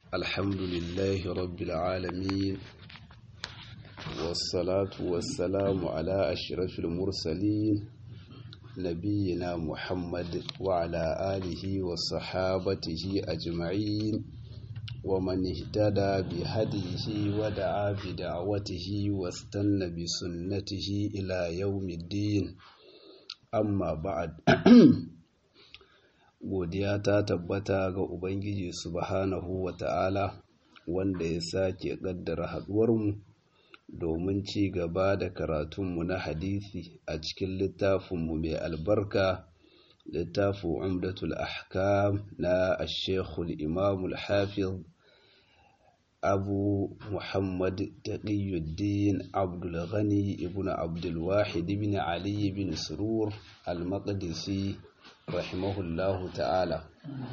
الحمد لله رب العالمين والصلاة والسلام على أشرف المرسلين نبينا محمد وعلى آله وصحابته أجمعين ومن اهتدى بهديه ودعا بدعوته واستنى بسنته إلى يوم الدين amma ba'ad godiya ta tabbata ga ubangiji subhanahu wa ta'ala wanda ya sake kaddara haduwarmu domin ci gaba da karatunmu na hadisi a cikin littafinmu mai albarka littafin umdatul ahkam na ashekul imamul hafiz abu muhammad taqiyuddin abdul ghani ibn abdul wahid ibn ali ibn surur al-maqdisi rahimahullahu ta'ala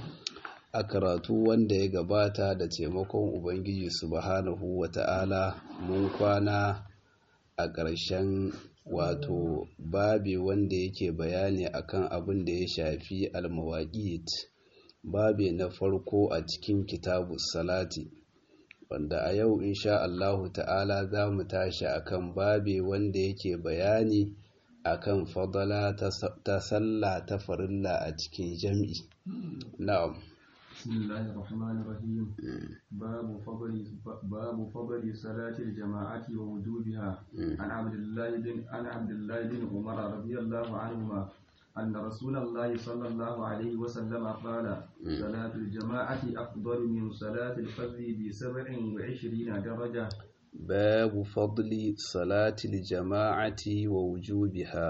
a karatu wanda ya gabata da taimakon ubangiji subhanahu wa ta'ala mun kwana a ƙarshen wato babi wanda yake bayani akan abin da ya shafi al-mawaqit babi na farko a cikin kitabu salati wanda a yau insha Allahu ta'ala za mu tashi akan babe wanda yake bayani akan fadala ta sallah ta farilla a cikin jam'i na'am bismillahir rahmanir rahim babu fadli babu fadli salati al-jama'ati wa wujubiha an abdullah bin an abdullah bin umar radiyallahu anhuma أن رسول الله صلى الله عليه وسلم قال صلاة الجماعة أفضل من صلاة الفجر بسبع وعشرين درجة باب فضل صلاة الجماعة ووجوبها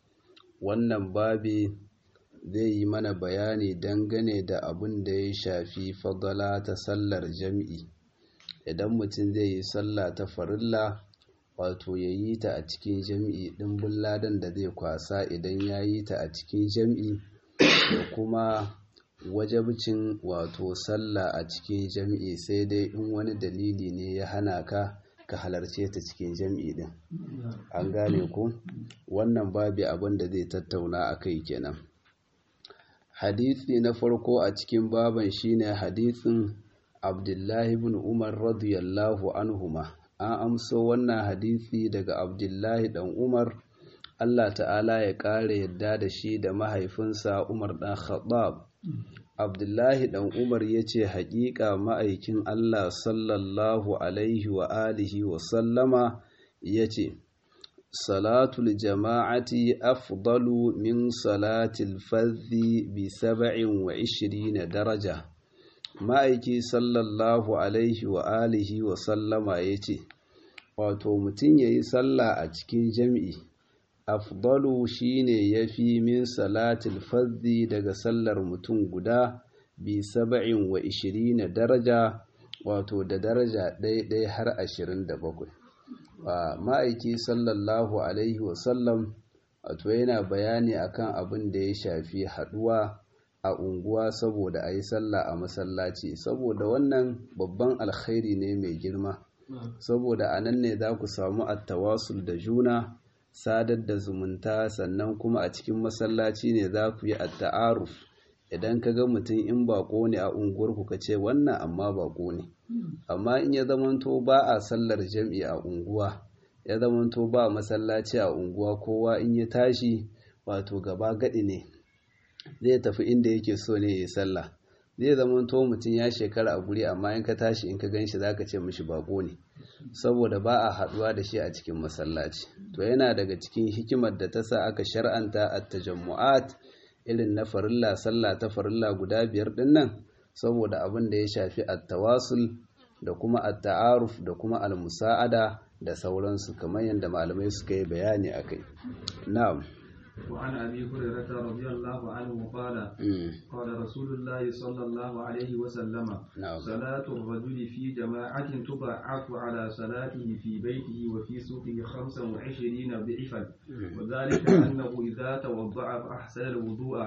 wannan babi zai yi mana bayani dangane da abin da ya shafi fadala ta sallar jam'i idan mutum zai yi sallah ta farilla wato ya yi ta a cikin jam'i ɗimbin ladan da zai kwasa idan ya yi ta a cikin jam'i da kuma wajabcin wato sallah a cikin jam'i sai dai in wani dalili ne ya hana ka ka halarce ta cikin jam'i ɗin an gane ku wannan babi abin da zai tattauna a kai kenan hadisi na farko a cikin baban shine hadisin abdullahi bin umar radiyallahu anhuma an amso wannan hadisi daga abdullahi dan umar allah ta'ala ya ƙara yadda da shi da mahaifinsa umar dan khattab abdullahi dan umar ya ce haƙiƙa ma'aikin allah sallallahu alaihi wa alihi wa sallama ya ce salatul jama'ati afdalu min salatil fadhi bi saba'in wa ishirina daraja ma'aiki sallallahu alaihi wa alihi wa sallama ya ce wato mutum ya yi sallah a cikin jam'i afdalu shine ya fi min salatil fadhi daga sallar mutum guda bi saba'in wa ishirina daraja wato da daraja ɗaya har ashirin da bakwai ma'aiki sallallahu alaihi wa sallam wato yana bayani akan abin da ya shafi haɗuwa a unguwa saboda a yi sallah a masallaci saboda wannan babban alkhairi ne mai girma saboda a nan ne za ku samu attawasul da juna sadar da zumunta sannan kuma a cikin masallaci ne za ku yi atta'aruf idan ka ga mutum in bako ne a unguwarku ka ce wannan amma bako ne amma in ya zamanto ba a sallar jam'i a unguwa ya zamanto ba masallaci a unguwa kowa in ya tashi wato gaba gadi ne zai tafi inda yake so ne ya sallah zai zama to mutum ya shekara a guri amma in ka tashi in ka gan shi za ka ce mishi bako ne saboda ba a haɗuwa da shi a cikin masallaci to yana daga cikin hikimar da ta sa aka shar'anta a tajammu'at irin na farilla sallah ta farilla guda biyar ɗin nan saboda abin da ya shafi at-tawasul da kuma at-ta'aruf da kuma al-musa'ada da sauransu kamar yadda malamai suka yi bayani akai na'am وعن أبي هريرة رضي الله عنه قال قال رسول الله صلى الله عليه وسلم نعم. صلاة الرجل في جماعة تضاعف على صلاته في بيته وفي سوقه خمسا وعشرين ضعفا وذلك أنه إذا توضأ فأحسن الوضوء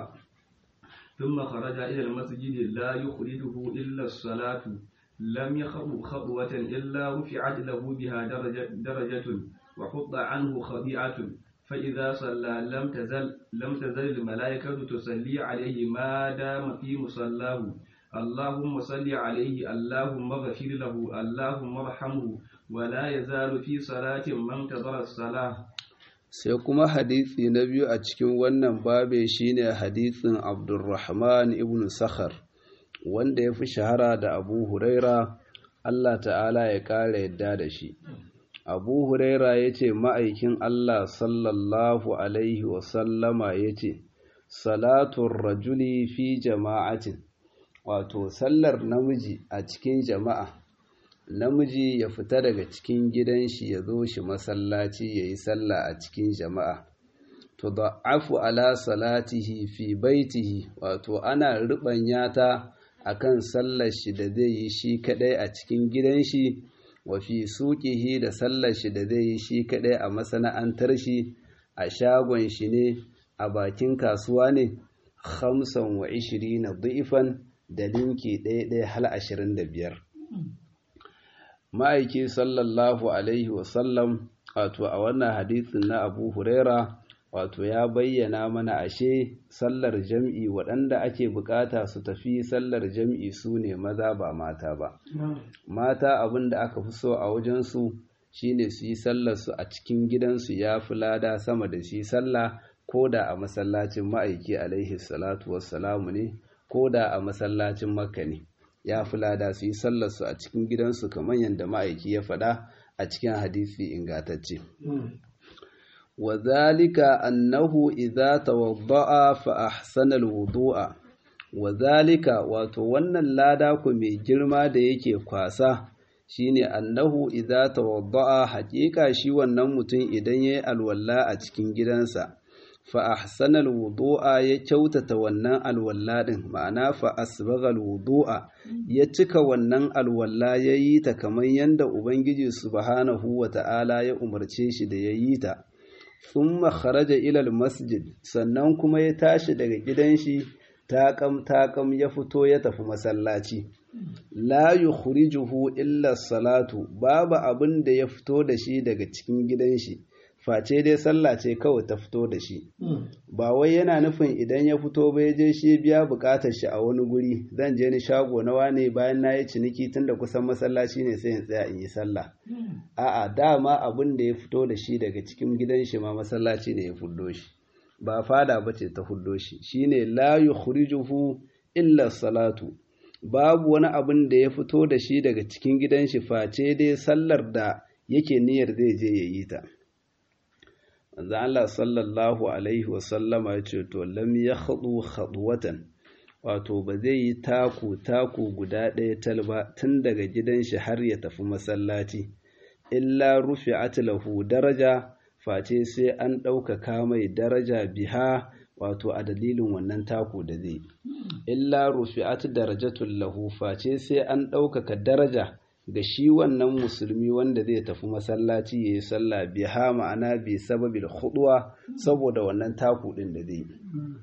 ثم خرج إلى المسجد لا يخرجه إلا الصلاة لم يخطو خطوة إلا رفعت له بها درجة, درجة وحط عنه خطيئة فإذا صلى لم تزل لم تزل الملائكة تصلي عليه ما دام في مصلاه اللهم صل عليه اللهم اغفر له اللهم ارحمه ولا يزال في صلاة من انتظر الصلاة sai kuma hadisi na biyu a cikin wannan babe shine hadisin Abdulrahman ibn Sakhar wanda ya fi shahara da Abu Huraira Allah ta'ala ya ƙara yadda da shi Abu Huraira ya ce ma'aikin Allah sallallahu alaihi wasallama ya ce salatun rajuli fi jama'atin wato sallar namiji a cikin jama'a namiji ya fita daga cikin gidan shi ya zo shi masallaci ya yi sallah a cikin jama'a to da'afu ala salatihi fi baitihi wato ana rubanya ta akan sallar shi da zai yi shi kadai a cikin gidan shi wa fi suqihi da sallar shi da zai yi shi kadai a masana'antar shi a shagon shi ne a bakin kasuwa ne khamsan wa ishirina du'ifan da linki ɗaya ɗaya hal ashirin da biyar ma'aiki sallallahu alaihi wasallam wato a wannan hadisin na abu huraira wato ya bayyana mana ashe sallar jam'i waɗanda ake bukata su tafi sallar jam'i su ne maza ba mata ba mata abin da aka fi so a wajensu shine su yi sallarsu a cikin gidansu ya fi lada sama da shi sallah ko da a masallacin ma'aiki alaihi salatu wassalamu ne ko da a masallacin makka ne ya fi lada su yi sallarsu a cikin gidansu kamar yadda ma'aiki ya faɗa a cikin hadisi ingatacce wa zalika annahu idza tawadda'a fa ahsana alwudu'a wa zalika wato wannan lada ku mai girma da yake kwasa shine annahu idza tawadda'a haƙiƙa shi wannan mutum idan yayi alwala a cikin gidansa fa ahsana alwudu'a ya kyautata wannan alwala din ma'ana fa asbagha alwudu'a ya cika wannan alwala yayi ta kamar yanda ubangiji subhanahu wata'ala ya umarce shi da yayi ta thumma kharaja ila almasjid sannan kuma ya tashi daga gidan shi taƙam taƙam ya fito ya tafi masallaci la yukhrijuhu illa salatu babu abin da ya fito da shi daga cikin gidan shi face dai sallah ce kawai ta fito da shi ba wai yana nufin idan ya fito ba ya je shi biya bukatar shi a wani guri zan je ni shago na wane bayan na yi ciniki tun da kusan masallaci ne sai in tsaya in yi sallah a'a dama abin da ya fito da shi daga cikin gidan shi ma masallaci ne ya fuddo shi ba fada ba ce ta fuddo shi shine la yukhrijuhu illa salatu babu wani abin da ya fito da shi daga cikin gidan shi face dai sallar da yake niyyar zai je ya yi ta manzo Allah sallallahu alaihi wasallama ya ce to lam yakhdu khadwatan wato ba zai yi taku taku guda ɗaya talba tun daga gidan shi har ya tafi masallaci illa rufi'at lahu daraja face sai an ɗaukaka mai daraja biha wato a dalilin wannan taku da zai illa rufi'at darajatul lahu face sai an ɗaukaka daraja ga shi wannan musulmi wanda zai tafi masallaci ya yi sallah biha ma'ana bi sababil khudwa saboda wannan taku din da zai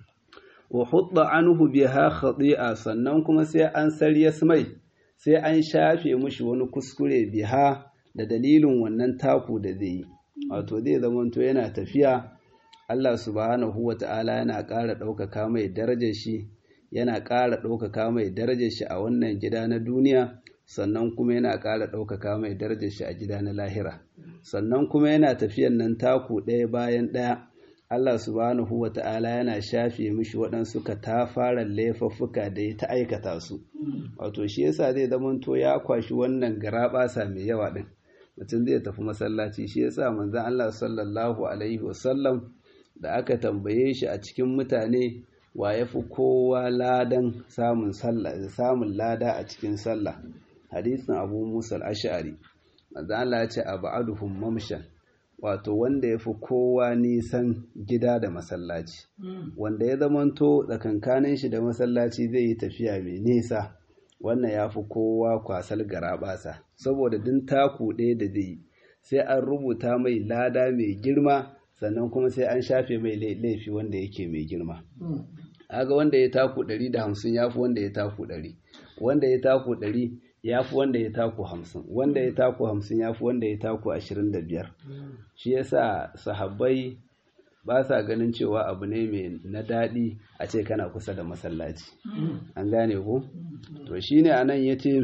wa hudda anhu biha khati'a sannan kuma sai an saryas mai sai an shafe mushi wani kuskure biha da dalilin wannan taku da zai yi wato zai zamanto yana tafiya Allah subhanahu wata'ala yana ƙara ɗaukaka mai darajar shi yana ƙara ɗaukaka mai darajar shi a wannan gida na duniya sannan kuma yana ƙara ɗaukaka mai darajar shi a gida na lahira sannan kuma yana tafiyan nan taku ɗaya bayan ɗaya Allah subhanahu wa ta'ala yana shafe mishi waɗansu ka ta fara laifuffuka da ya ta aikata su wato shi yasa zai zamanto ya kwashi wannan garaɓasa mai yawa ɗin mutum zai tafi masallaci shi yasa manzon Allah sallallahu alaihi wasallam da aka tambaye shi a cikin mutane wa ya fi kowa ladan samun samun lada a cikin sallah hadisin abu musa al'ashari manzo Allah ya ce abaduhum mamshan wato wanda ya fi kowa nisan gida da masallaci wanda ya zamanto tsakankanin shi da masallaci zai yi tafiya mai nisa wannan ya fi kowa kwasal garaɓasa saboda din taku ɗaya da zai yi sai an rubuta mai lada mai girma sannan kuma sai an shafe mai laifi wanda yake mai girma aga wanda ya taku ɗari da hamsin ya fi wanda ya taku ɗari wanda ya taku ɗari ya fi wanda ya taku hamsin wanda ya taku hamsin ya fi wanda ya taku ashirin da biyar shi yasa sahabbai ba sa ganin cewa abu ne mai na daɗi a ce kana kusa da masallaci an gane ko to shine anan yace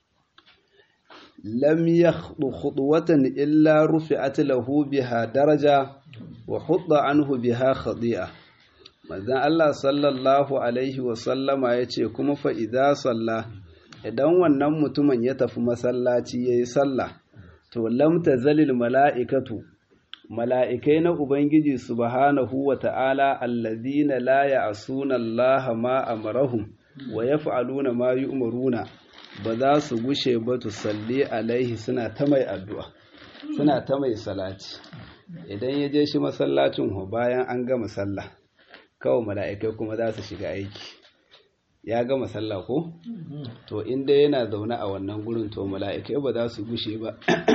lam yakhdu khudwatan illa rufi'at lahu biha daraja wa hudda anhu biha khadi'a manzon Allah sallallahu alaihi wa sallama yace kuma fa idza salla idan wannan mutumin ya tafi masallaci yayi sallah to lam tazalil mala'ikatu mala'ikai na ubangiji subhanahu wa ta'ala allazina la ya'suna Allah ma amarahum wa yaf'aluna ma yu'maruna ba za su gushe ba tu salli alaihi suna ta mai addu'a suna ta mai salati idan ya je shi masallacin hu bayan an gama sallah kawai mala'ikai kuma za su shiga aiki ya gama sallah ko to inda yana zaune a wannan gurin to mala'ikai ba za su gushe ba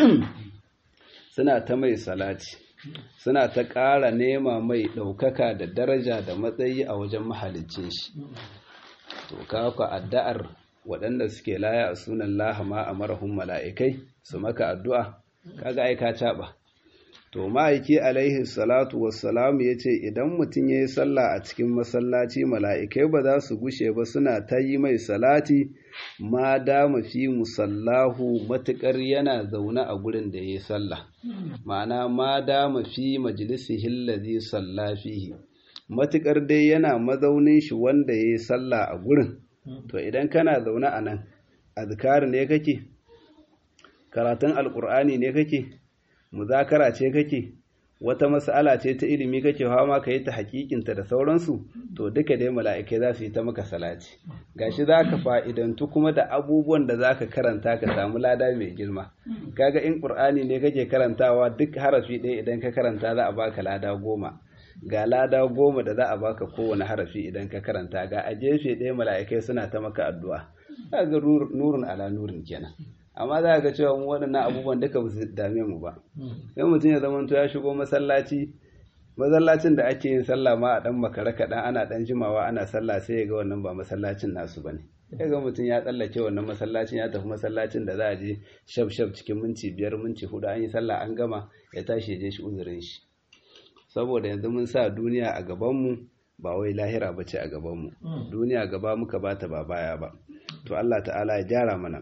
suna ta mai salati suna ta ƙara nema mai ɗaukaka da daraja da matsayi a wajen mahalicin shi to kafa addu'ar waɗanda suke laya a sunan lahama a marahun mala'ikai su maka addu'a kaga aika caɓa to ma'aiki alaihi salatu wassalamu ya ce idan mutum ya yi sallah a cikin masallaci mala'ikai ba za su gushe ba suna ta yi mai salati ma dama fi musallahu matuƙar yana zaune a gurin da ya yi sallah ma'ana ma dama fi majalisi hillazi salla fihi matuƙar dai yana mazaunin shi wanda ya yi sallah a gurin to idan kana zaune a nan azkar ne kake karatun alkur'ani ne kake muzakara ce kake wata mas'ala ce ta ilimi kake fama ka yi ta hakikinta da sauransu to duka dai mala'ikai za su yi ta maka salati gashi za ka fa'idantu kuma da abubuwan da za ka karanta ka samu lada mai girma kaga in ƙur'ani ne kake karantawa duk harafi ɗaya idan ka karanta za a baka lada goma ga lada goma da za a baka kowane harafi idan ka karanta ga a gefe ɗaya mala'ikai suna ta maka addu'a za ga nurun ala nurin kenan amma za ga cewa mu waɗannan abubuwan duka ba su dame mu ba sai mutum ya zama ya shigo masallaci masallacin da ake yin sallah ma a dan makara kaɗan ana dan jimawa ana sallah sai ya ga wannan ba masallacin nasu bane sai ga mutum ya tsallake wannan masallacin ya tafi masallacin da za a je shaf shaf cikin minti biyar minti hudu an yi sallah an gama ya tashi ya je shi uzurin shi saboda yanzu mun sa duniya a gabanmu ba wai lahira ba ce a gabanmu duniya gaba muka bata ba baya ba to Allah ta'ala ya gyara mana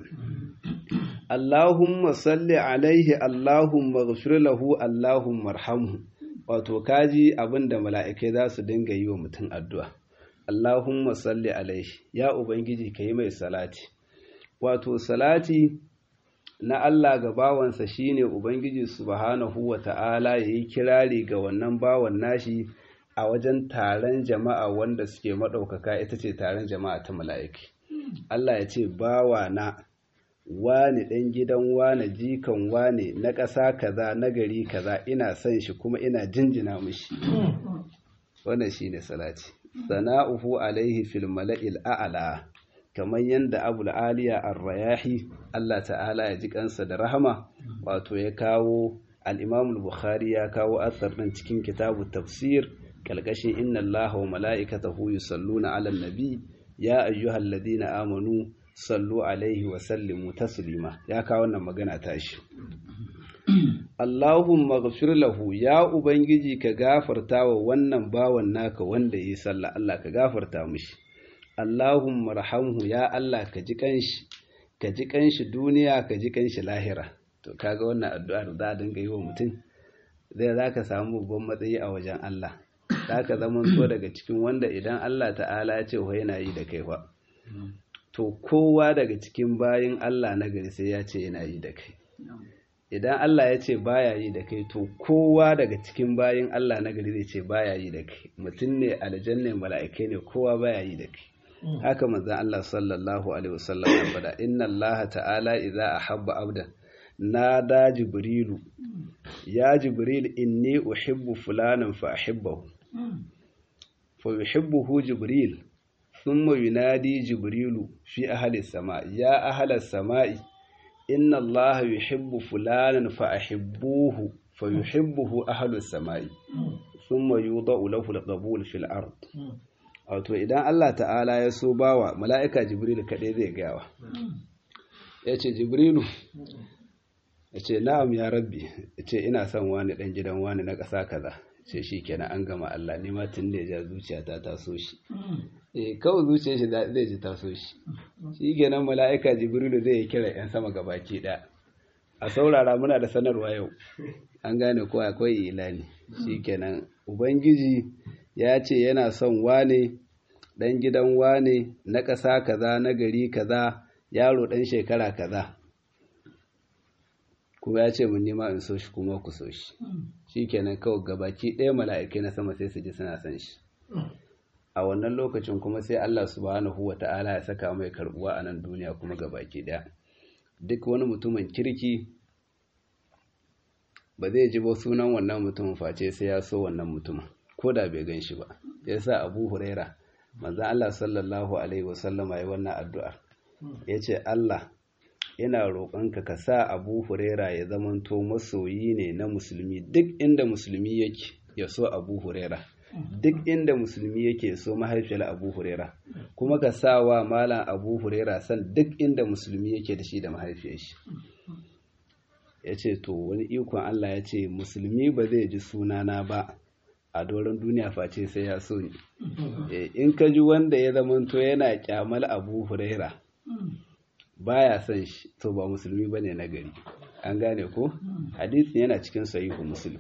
Allahumma salli alaihi Allahumma ghfir lahu Allahumma arhamhu wato kaji abinda mala'ikai za su dinga yi wa mutum addu'a Allahumma salli alaihi ya ubangiji kai mai salati wato salati na Allah ga bawansa shine ubangiji subhanahu wa ta'ala yayi kirari ga wannan bawan nashi a wajen taron jama'a wanda suke maɗaukaka ita ce taron jama'a ta mala'iki Allah ya ce bawa na wane ɗan gidan wane jikan wane na ƙasa kaza na gari kaza ina son shi kuma ina jinjina mishi wannan shine salati sana'uhu alaihi fil mala'il a'la kamar yadda abul aliya ar-rayahi Allah ta'ala ya ji kansa da rahama wato ya kawo al-imam al-bukhari ya kawo asar din cikin kitabu tafsir kalkashin inna allaha wa mala'ikatahu yusalluna 'alan nabi ya ayyuhalladhina amanu sallu alaihi wa sallimu taslima ya kawo wannan magana tashi Allahumma ghfir lahu ya ubangiji ka gafarta wa wannan bawan naka wanda yi sallah Allah ka gafarta mishi Allahumma rahamhu ya Allah ka ji kanshi ka ji kanshi duniya ka ji kanshi lahira to kaga wannan addu'ar za a dinga yi wa mutum zai za ka samu babban matsayi a wajen Allah za ka zama so daga cikin wanda idan Allah ta'ala ya ce wa yana yi da kai fa to kowa daga cikin bayin Allah na gari sai ya ce yana yi da kai idan Allah ya ce baya yi da kai to kowa daga cikin bayin Allah na gari zai ce baya yi da kai mutum ne aljanna mala'ikai ne kowa baya yi da kai haka manzon Allah sallallahu alaihi wasallam ya faɗa inna Allah ta'ala idza ahabba abdan nada jibrilu ya jibril inni uhibbu fulanan fa ahibbahu fa yuhibbuhu jibril thumma yunadi jibrilu fi ahli as-sama ya ahli as-sama'i inna Allah yuhibbu fulanan fa ahibbuhu fa yuhibbuhu ahli as-sama'i thumma yudau lahu al-qabul fil ard wato idan Allah ta'ala ya so bawa mala'ika jibril kadai zai gawa yace jibrilu ya ce na'am ya rabbi ya ce ina son wani ɗan gidan wani na ƙasa kaza sai shi kenan an gama Allah ne ma tun da ya ja zuciyata ta so shi eh kawai zuciyar shi zai ji ta so shi shi kenan mala'ika jibrilu zai yi kira yan sama gabaki ɗaya a saurara muna da sanarwa yau an gane ko akwai ilani shi kenan ubangiji ya ce yana son wane ɗan gidan wane na ƙasa kaza na gari kaza yaro ɗan shekara kaza kuma ya ce mun nima in so shi kuma ku so shi shi kenan kawai gabaki ɗaya mala'ikai na sama sai su ji suna son shi a wannan lokacin kuma sai Allah subhanahu wa ta'ala ya saka mai karbuwa a nan duniya kuma gabaki ɗaya duk wani mutumin kirki ba zai ji ba sunan wannan mutumin face sai ya so wannan mutumin ko da bai gan shi ba ya sa abu huraira manzan Allah sallallahu alaihi wasallama ya wannan addu'ar ya ce Allah ina roƙonka ka sa abu huraira ya zamanto masoyi ne na musulmi duk inda musulmi yake ya so abu huraira duk inda musulmi yake so mahaifiyar abu huraira kuma ka sa wa malam abu huraira san duk inda musulmi yake da shi da mahaifiyar shi ya ce to wani ikon Allah ya ce musulmi ba zai ji sunana ba a doron duniya face sai ya so ni in ka ji wanda ya zamanto yana kyamal abu huraira baya son shi to ba musulmi bane na gari an gane ko hadisin yana cikin sahihu muslim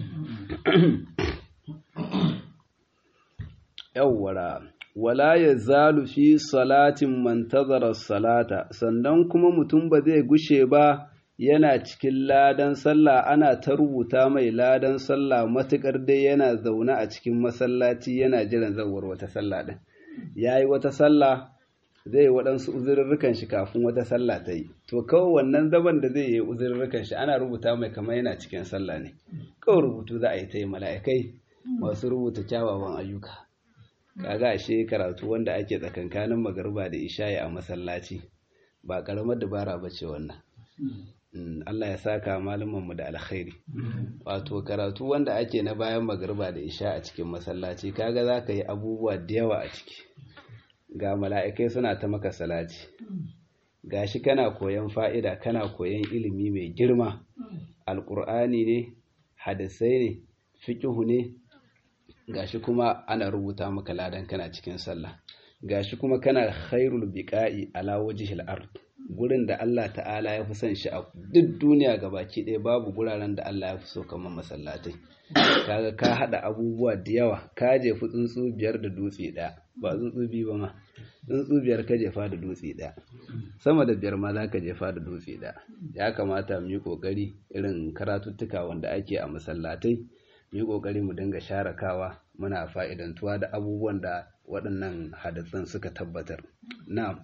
yawwara wala ya zalu fi salatin mantazara salata sannan kuma mutum ba zai gushe ba yana cikin ladan sallah ana ta rubuta mai ladan sallah matukar dai yana zaune a cikin masallaci yana jiran zawar wata sallah din yayi wata sallah zai waɗansu uzurrukan shi kafin wata sallah ta yi to kawai wannan zaman da zai yi uzurrukan shi ana rubuta mai kamar yana cikin sallah ne kawai rubutu za a yi ta yi mala'ikai masu rubuta kyawawan ayyuka kaga ashe karatu wanda ake tsakankanin magarba da isha'i a masallaci ba karamar dabara ba ce wannan Allah ya saka malumanmu da alkhairi wato karatu wanda ake na bayan magarba da isha a cikin masallaci kaga za ka yi abubuwa da yawa a ciki ga mala'ikai suna ta maka salati gashi kana koyon fa'ida kana koyon ilimi mai girma alƙur'ani ne hadisai ne fiƙihu ne gashi kuma ana rubuta maka ladan kana cikin sallah gashi kuma kana khairul biqa'i ala wajhil ard gurin da Allah ta'ala ya fi son shi a duk duniya gabaki ɗaya babu guraren da Allah ya fi so kamar masallatai kaga ka hada abubuwa da yawa ka jefi tsuntsu biyar da dutse ɗaya ba tsuntsu biyu ba ma tsuntsu biyar ka jefa da dutse ɗaya sama da biyar ma za ka jefa da dutse ɗaya ya kamata mu yi ƙoƙari irin karatuttuka wanda ake a masallatai mu yi ƙoƙari mu dinga sharakawa muna fa'idantuwa da abubuwan da waɗannan hadisan suka tabbatar na'am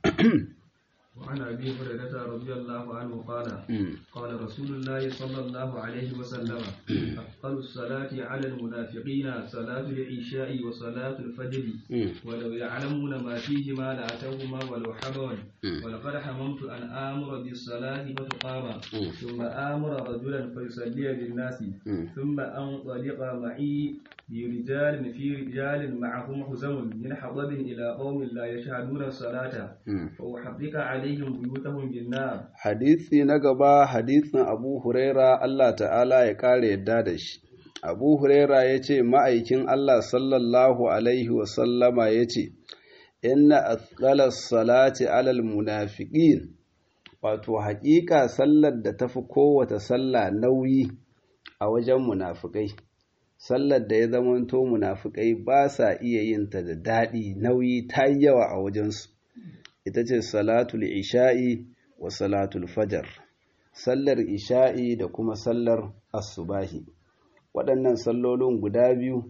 وعن ابي هريره رضي الله عنه قال قال رسول الله صلى الله عليه وسلم افضل الصلاه على المنافقين صلاه العشاء وصلاه الفجر ولو يعلمون ما فيهما لاتوهما ولو حبوا ولقد حممت ان امر بالصلاه فتقام ثم امر رجلا فيصلي بالناس ثم انطلق معي برجال في رجال معهم حزم من حضب الى قوم لا يشهدون الصلاه فاحرق عليهم بيوتهم بالنار hadisi na gaba hadisin abu huraira Allah ta'ala ya kare yadda da shi abu huraira ya ce ma'aikin Allah sallallahu alaihi wasallama ya ce inna athqalas salati alal munafiqin wato haƙiƙa sallar da tafi kowace sallah nauyi a wajen munafikai sallar da ya zamanto munafikai ba sa iya yin ta da daɗi nauyi ta yawa a wajensu ita ce salatul isha'i wa salatul fajar sallar isha'i da kuma sallar asubahi waɗannan sallolin guda biyu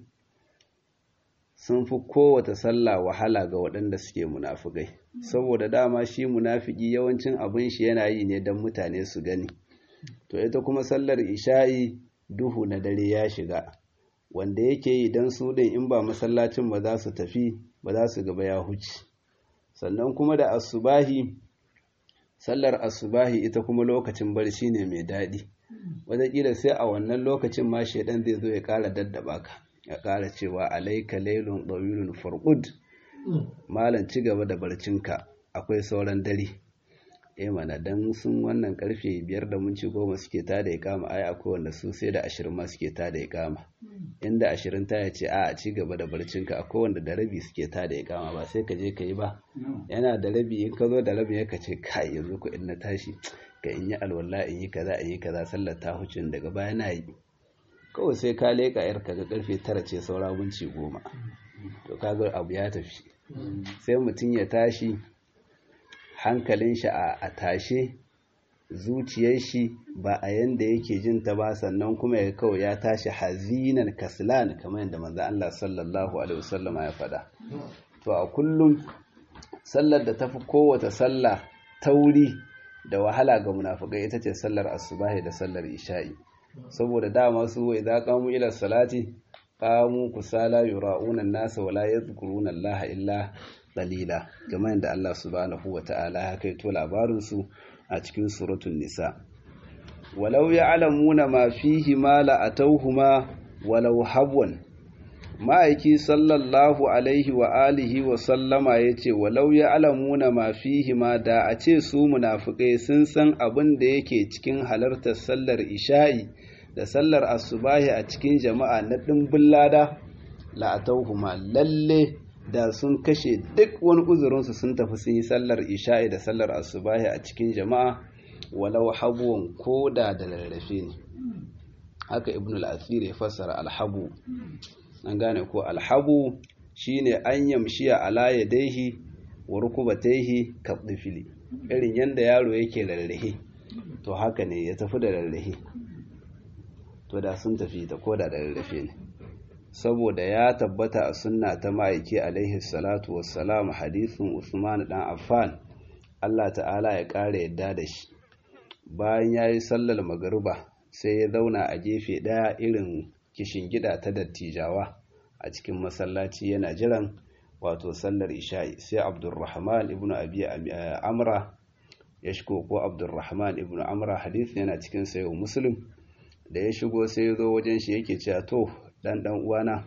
sun fi kowace sallah wahala ga waɗanda suke munafukai saboda dama shi munafiki yawancin abin shi yana yi ne don mutane su gani to ita kuma sallar isha'i duhu na dare ya shiga wanda yake yi don su ɗin in ba masallacin ba za su tafi ba za su gaba ya huce sannan kuma da asubahi sallar asubahi ita kuma lokacin barci ne mai daɗi wataƙila sai a wannan lokacin ma shaidan zai zo ya ƙara daddaba ka ya ƙara cewa alaika lailun ɗawilun farqud malam ci gaba da barcinka akwai sauran dare eh mana dan sun wannan karfe biyar da minci goma suke ta da ikama ai akwai wanda su sai da ashirin ma suke ta da ikama inda ashirin ta ya ce a ci gaba da barcinka akwai wanda da rabi suke ta da ikama ba sai ka je ka yi ba yana da rabi in ka zo da rabi ya ka ce kai yanzu ku in na tashi ka in yi alwala in yi kaza in yi kaza sallar ta hucin daga baya na yi kawai sai ka leƙa yar ka ga karfe tara ce saura minci goma to kaga abu ya tafi sai mutum ya tashi hankalin shi a tashe zuciyar shi ba a yanda yake jin ta ba sannan kuma ya kawai ya tashi hazinan kaslan kamar yadda manzo Allah sallallahu alaihi wasallam ya faɗa to a kullum sallar da tafi kowace sallah tauri da wahala ga munafikai ita ce sallar asubahi da sallar isha'i saboda dama su idza qamu ila salati qamu kusala yura'una an-nasa wala yadhkuruna Allah illa qalila kamar yadda Allah subhanahu wata'ala ya kai to labarin su a cikin suratul nisa walau ya'lamuna ma fihi ma la atawhuma walau habwan ma'aiki sallallahu alaihi wa alihi wa sallama yace walau ya'lamuna ma fihi ma da a ce su munafikai sun san abin da yake cikin halartar sallar isha'i da sallar asubahi a cikin jama'a na dimbin lada la atawhuma lalle da sun kashe duk wani uzurinsu sun tafi sun yi sallar isha'i da sallar asubahi a cikin jama'a walau habuwan koda da rarrafe ne haka ibn al-asir ya fassara alhabu an gane ko alhabu shine an yamshiya ala yadaihi wa rukubataihi kadifili irin yanda yaro yake rarrahe to haka ne ya tafi da rarrahe to da sun tafi ta koda da rarrafe ne saboda ya tabbata a sunna ta ma'aiki alaihi salatu wassalam hadisin Usman dan Affan Allah ta'ala ya ƙara yadda da shi bayan ya yi sallar magariba sai ya zauna a gefe ɗaya irin kishin gida ta dattijawa a cikin masallaci yana jiran wato sallar isha'i sai abdurrahman ibn abi amra ya shigo ko abdurrahman ibn amra hadith yana cikin sayo muslim da ya shigo sai ya zo wajen shi yake cewa to dan dan uwana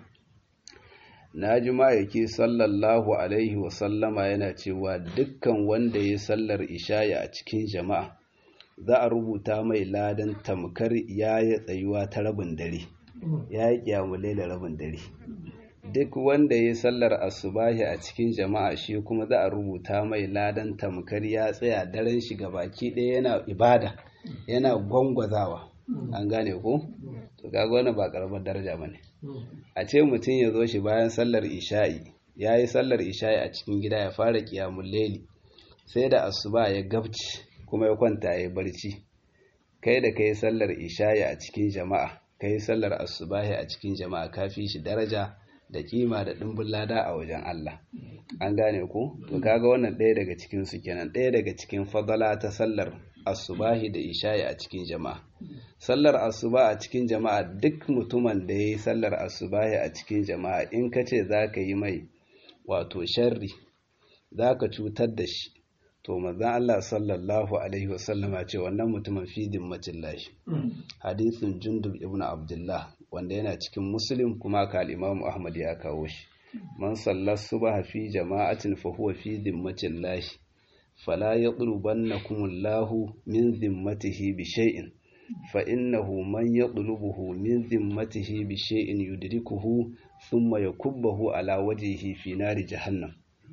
na ji ma'aiki sallallahu alaihi wasallama yana cewa dukkan wanda ya sallar ishaya a cikin jama'a za a rubuta mai ladan tamkar ya yi tsayuwa ta rabin dare ya yi kyamule da rabin dare duk wanda ya sallar asubahi a cikin jama'a shi kuma za a rubuta mai ladan tamkar ya tsaya daren shi baki ɗaya yana ibada yana gwangwazawa an gane ko to kaga wannan ba karamar daraja bane a ce mutum ya zo shi bayan sallar isha'i ya yi sallar isha'i a cikin gida ya fara kiyamun leli sai da asuba ya gabci kuma ya kwanta ya barci kai da kai sallar isha'i a cikin jama'a kai sallar asubahi a cikin jama'a kafi shi daraja da kima da dimbin lada a wajen Allah an gane ko to kaga wannan ɗaya daga cikin su kenan ɗaya daga cikin fadala ta sallar asubahi da isha'i a cikin jama'a sallar asuba a cikin jama'a duk mutumin da ya yi sallar asubahi a cikin jama'a in ka ce za ka yi mai wato sharri za ka cutar da shi to mazan Allah sallallahu alaihi wasallama ce wannan mutumin fi dimmacin lashi hadisin jundub ibn abdullah wanda yana cikin muslim kuma ka al'imamu ahmad ya kawo shi man sallar subha fi jama'atin fa huwa fi dimmacin lashi fala yatlubannakum Allahu min zimmatihi bi shay'in fa innahu man yatlubuhu min zimmatihi bi shay'in yudrikuhu thumma yakubbahu ala wajhihi fi nari jahannam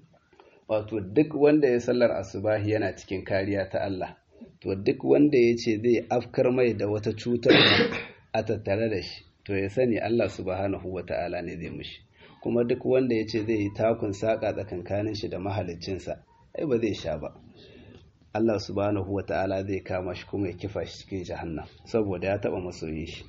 wato duk wanda ya sallar asubahi yana cikin kariya ta Allah to duk wanda ya ce zai afkar mai da wata cutarwa a tattare da shi to ya sani Allah subhanahu wata'ala ne zai mushi kuma duk wanda ya ce zai yi takun saƙa tsakankanin shi da mahaliccinsa ai ba zai sha ba Allah subhanahu wa ta'ala zai kama shi kuma ya kifa shi cikin jahannam saboda ya taba masoyi shi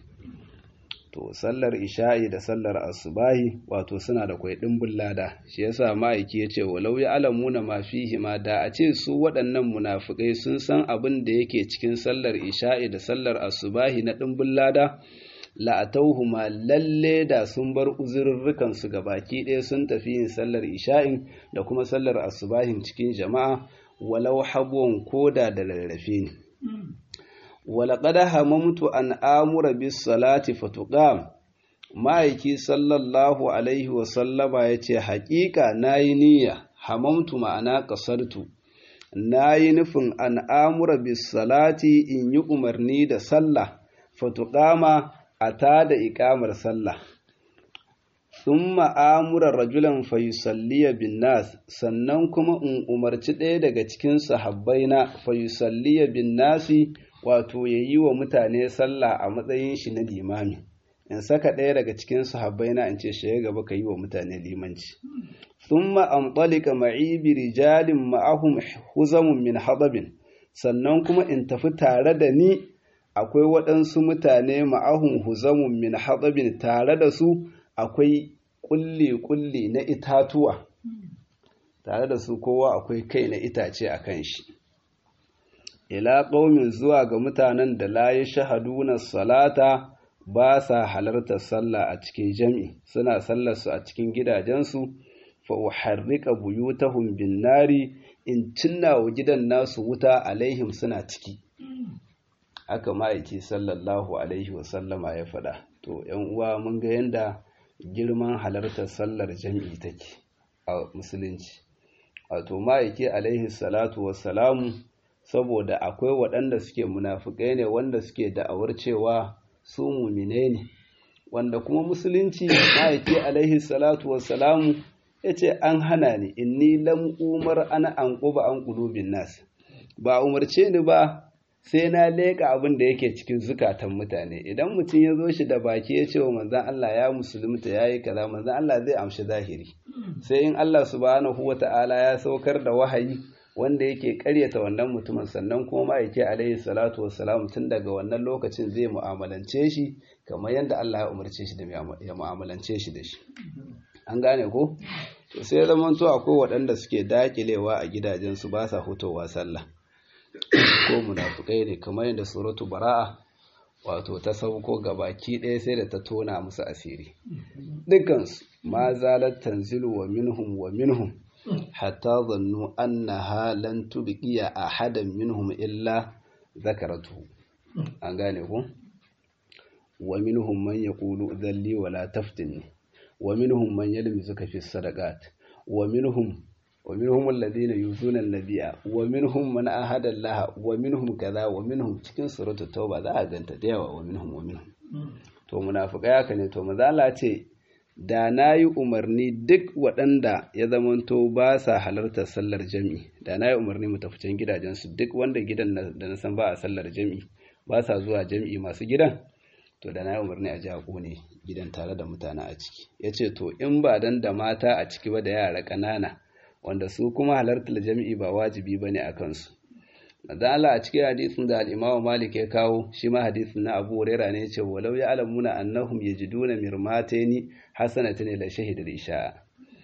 to sallar isha'i da sallar asubahi wato suna da kwai dimbin lada shi yasa ma'aiki ya ce walau ya alamuna ma fihi ma da a ce su waɗannan munafikai sun san abin da yake cikin sallar isha'i da sallar asubahi na dimbin lada la'atauhuma lalle da sun bar uzurrukan su baki ɗaya sun tafi yin sallar isha'in da kuma sallar asubahin cikin jama'a walau habwan koda da rarrafe ne walaƙad hamamtu an amura bis salati fatuqam ma'aiki sallallahu alaihi wa sallama yace haƙiƙa nayi niyya hamamtu ma'ana kasartu nayi nufin an amura bis salati in yi umarni da sallah fatuqama a tada iƙamar sallah thumma amura rajulan fayusalliya bin nas sannan kuma in umarci ɗaya daga cikin sahabbaina fayusalliya bin nasi wato yayi wa mutane sallah a matsayin shi na limami in saka ɗaya daga cikin sahabbaina in ce shi gaba ka yi wa mutane limanci thumma amtalika ma'i bi rijalin ma'ahum huzamun min hadabin sannan kuma in tafi tare da ni akwai waɗansu mutane ma'ahun huzamun min hadabin tare da su akwai kulli-kulli na itatuwa tare da su kowa akwai kai na itace a kan shi ila ƙaumin zuwa ga mutanen da layi shahaduna salata ba sa halartar sallah a cikin jami suna sallarsu a cikin gidajensu fa uharrika buyutahum bin nari in cinna wa gidan nasu wuta alaihim suna ciki haka ma'aiki sallallahu alaihi wasallama ya faɗa to yan uwa mun ga yadda girman halartar sallar jami'i take a musulunci wato ma'aiki alaihi salatu wassalamu saboda akwai waɗanda suke munafukai ne wanda suke da'awar cewa su mumine ne wanda kuma musulunci ma'aiki alaihi salatu wassalamu ya ce an hana ni inni lam umar ana an ƙuba an ƙulubin nas ba umarce ni ba sai na leƙa abin da yake cikin zukatan mutane idan mutum ya zo shi da baki ya ce wa manzan Allah ya musulunta ya yi kaza manzan Allah zai amshi zahiri sai in Allah subhanahu wa ta'ala ya saukar da wahayi wanda yake karyata wannan mutumin sannan kuma ma'aiki alaihi salatu wassalam tun daga wannan lokacin zai mu'amalance shi kamar yadda Allah ya umarce shi da ya mu'amalance shi da shi an gane ko to sai zaman to akwai waɗanda suke dakilewa a gidajensu ba sa hutowa sallah ko munafukai ne kamar yadda suratu bara'a wato ta sauko baki ɗaya sai da ta tona musu asiri dukansu ma zalat tanzilu wa minhum wa minhum hatta zannu annaha lan tubqiya ahadan minhum illa zakaratu an gane ko wa minhum man yaqulu dhalli wa la taftinni wa minhum man yalmizuka fi sadaqat wa minhum wa minhum alladhina yuzuna an-nabiyya wa minhum man ahada Allah wa minhum kaza wa minhum cikin suratul tauba za a ganta da yawa wa minhum wa minhum to munafikai haka ne to maza Allah ce da na yi umarni duk waɗanda ya zamanto ba sa halartar sallar jami'i da na yi umarni mu tafi can gidajensu duk wanda gidan da na san ba a sallar jami'i ba sa zuwa jami'i masu gidan to da na yi umarni a ji a ƙone gidan tare da mutane a ciki ya ce to in ba dan da mata a ciki ba da yara ƙanana wanda su kuma halartar jami'i ba wajibi ba ne a kansu Maza Allah a cikin hadisin da al'imamu Malik ya kawo shi ma hadisin na Abu Huraira ne ce walau ya alamuna annahum yajiduna mirmataini hasanatan la shahidul isha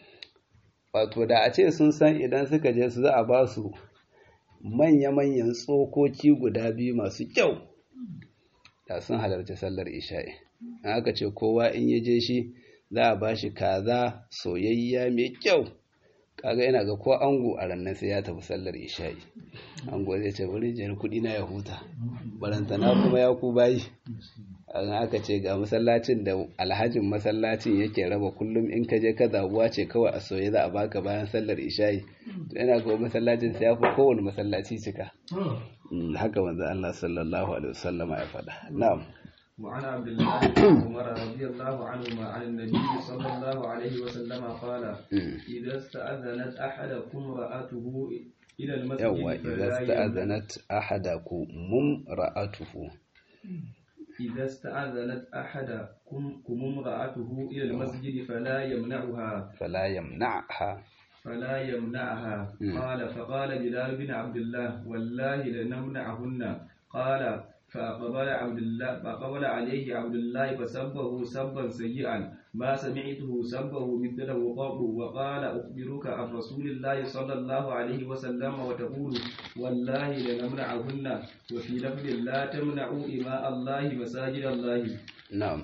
wato da a ce sun san idan suka je su za a ba su manya-manyan tsokoki guda biyu masu kyau da sun halarci sallar isha'i an aka ce kowa in ya je shi za a ba shi kaza soyayya mai kyau kaga yana ga ko ango a rannan sai ya tafi sallar isha'i ango zai ce bari jiyar kuɗi na ya huta barantana kuma ya ku bayi an aka ce ga masallacin da alhajin masallacin yake raba kullum in ka je ka zabuwa ce kawai a soye za a baka bayan sallar isha'i to yana ga masallacin sai ya fi kowane masallaci cika haka manzo Allah sallallahu alaihi wasallama ya faɗa na'am وعن عبد الله بن عمر رضي الله عنهما عن النبي صلى الله عليه وسلم قال إذا استأذنت أحدكم امرأته إلى المسجد يوا إذا استأذنت أحدكم امرأته إذا استأذنت أحدكم امرأته إلى المسجد فلا يمنعها فلا يمنعها فلا يمنعها قال فقال بلال بن عبد الله والله لنمنعهن قال فأقبل عبد الله فأقبل عليه عبد الله فسبه سبا سيئا ما سمعته سبه مثله قط وقال أخبرك عن رسول الله صلى الله عليه وسلم وتقول والله لنمنعهن وفي لفظ لا تمنعوا إماء الله مساجد الله نعم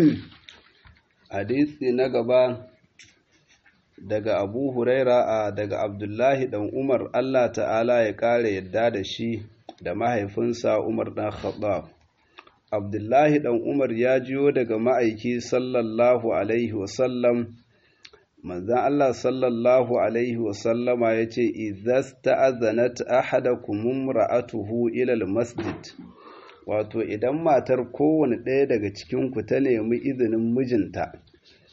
حديث نقبا daga Abu Huraira a daga Abdullahi dan Umar Allah ta'ala ya kare yadda da shi da mahaifinsa Umar ɗan Khattab. Abdullahi ɗan Umar ya jiyo daga ma'aiki sallallahu Alaihi wasallam, manzan Allah sallallahu Alaihi wasallama ya ce, Izas ta'azanat ahadakumun ra'atuhu ilal masjid, wato idan matar kowane ɗaya daga cikinku ta nemi izinin mijinta,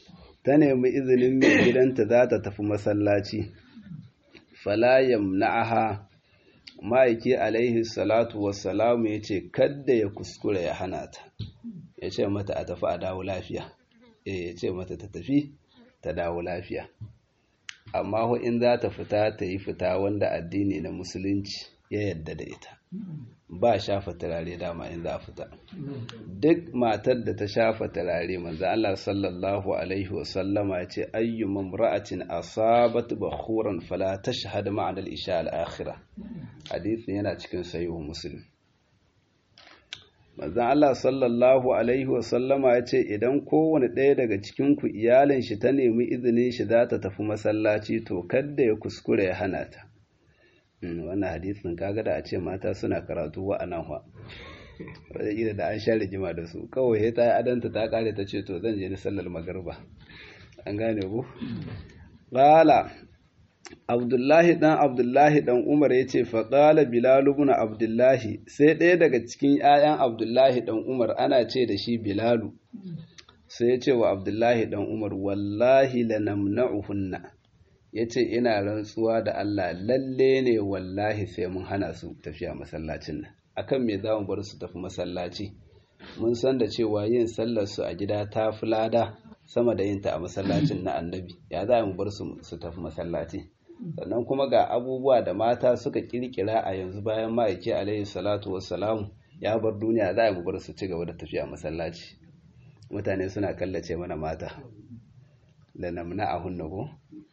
ta nemi izinin mai gidanta za ta tafi masallaci fala yamna'aha ma'aiki alaihi salatu wassalamu ya ce kadda ya kuskura ya hana ta ya ce mata a tafi a dawo lafiya eh ya ce mata ta tafi ta dawo lafiya amma ho in za ta fita ta yi fita wanda addini na musulunci ya yadda da ita ba shafa turare dama in za a fita duk matar da ta shafa turare manzo Allah sallallahu alaihi wasallama ya ce ayyu mamra'atin asabat bakhuran fala tashhad ma'ana al-isha al-akhirah hadisin yana cikin sahih muslim manzo Allah sallallahu alaihi wasallama ya ce idan kowane ɗaya daga cikin ku iyalin shi ta nemi izinin shi za ta tafi masallaci to kadda ya kuskure ya hana ta wannan hadisin kaga da a ce mata suna karatu wa anan fa wadda da an sha rigima da su kawai ya ta yi adanta ta kare ta ce to zan je ni sallar magarba an gane ku qala abdullahi dan abdullahi dan umar ya ce fa qala bilal ibn abdullahi sai ɗaya daga cikin 'ya'yan abdullahi dan umar ana ce da shi bilalu sai ya ce wa abdullahi dan umar wallahi lanamna'uhunna ya ce ina rantsuwa da Allah lalle ne wallahi sai mun hana su tafiya masallacin nan akan me za mu bar su tafi masallaci mun san da cewa yin sallar su a gida ta fi lada sama da yin ta a masallacin na annabi ya za mu bar su su tafi masallaci sannan kuma ga abubuwa da mata suka kirkira a yanzu bayan ma'aiki alaihi salatu wassalamu ya bar duniya za mu bar su ci gaba da tafiya masallaci mutane suna kallace mana mata lanamna a hunna ko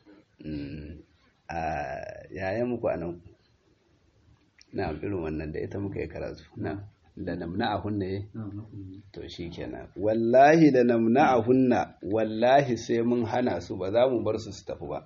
a yayan muku a nan na irin wannan da ita muka yi karatu na da namna a hunna ye to shi kenan wallahi da namna a hunna wallahi sai mun hana su ba za mu bar su su tafi ba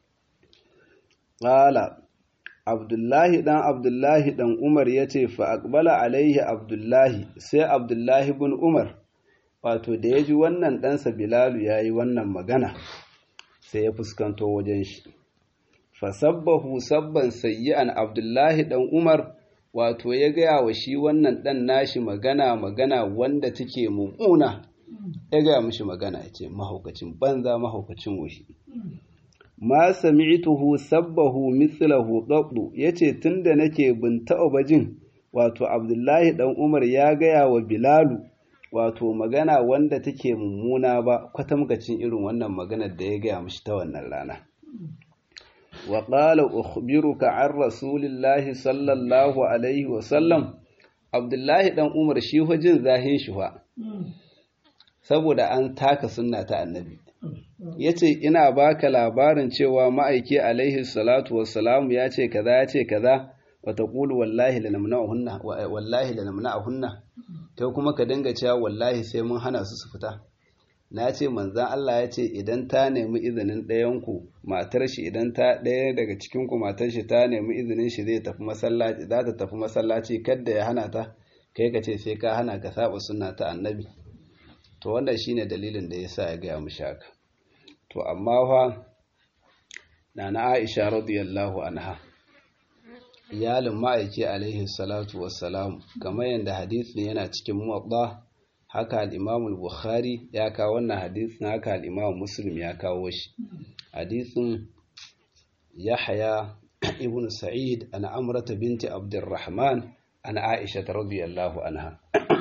ƙala abdullahi dan abdullahi dan umar ya ce fa aqbala alaihi abdullahi sai abdullahi bin umar wato da ya ji wannan ɗansa bilalu ya yi wannan magana sai ya fuskanto wajen shi fasabbahu sabban sayyi'an abdullahi dan umar wato ya gaya wa shi wannan dan nashi magana magana wanda take mummuna ya gaya mishi magana ya ce mahaukacin banza mahaukacin wushi ma sami'tuhu sabbahu mithlahu qaddu yace tunda nake bin taɓa jin wato abdullahi dan umar ya gaya wa bilalu wato magana wanda take mummuna ba kwatamkacin irin wannan maganar da ya gaya mishi ta wannan rana wa qala ukhbiruka an rasulillahi sallallahu alaihi wa sallam abdullahi dan umar shi jin zahin shi fa saboda an taka sunna ta annabi yace ina baka labarin cewa ma'aiki alaihi salatu wassalamu ya ce kaza ya ce kaza wa taqulu wallahi lanamna'uhunna wallahi lanamna'uhunna ta kuma ka dinga cewa wallahi sai mun hana su su fita na ce manzan Allah ya ce idan ta nemi izinin ɗayanku matar shi idan ta ɗaya daga cikinku matar shi ta nemi izinin shi zai tafi masallaci za ta tafi masallaci kadda ya hana ta kai ka ce sai ka hana ka saba sunna ta annabi to wannan shine dalilin da yasa ya gaya mu haka to amma fa nana Aisha radiyallahu anha iyalin ma'aiki alaihi salatu wassalam kamar yadda hadisin yana cikin muwadda haka al-Imam al-Bukhari ya kawo wannan hadisin haka al-Imam Muslim ya kawo shi hadisin Yahya ibn Sa'id an Amrata binti Abdurrahman an Aisha radiyallahu anha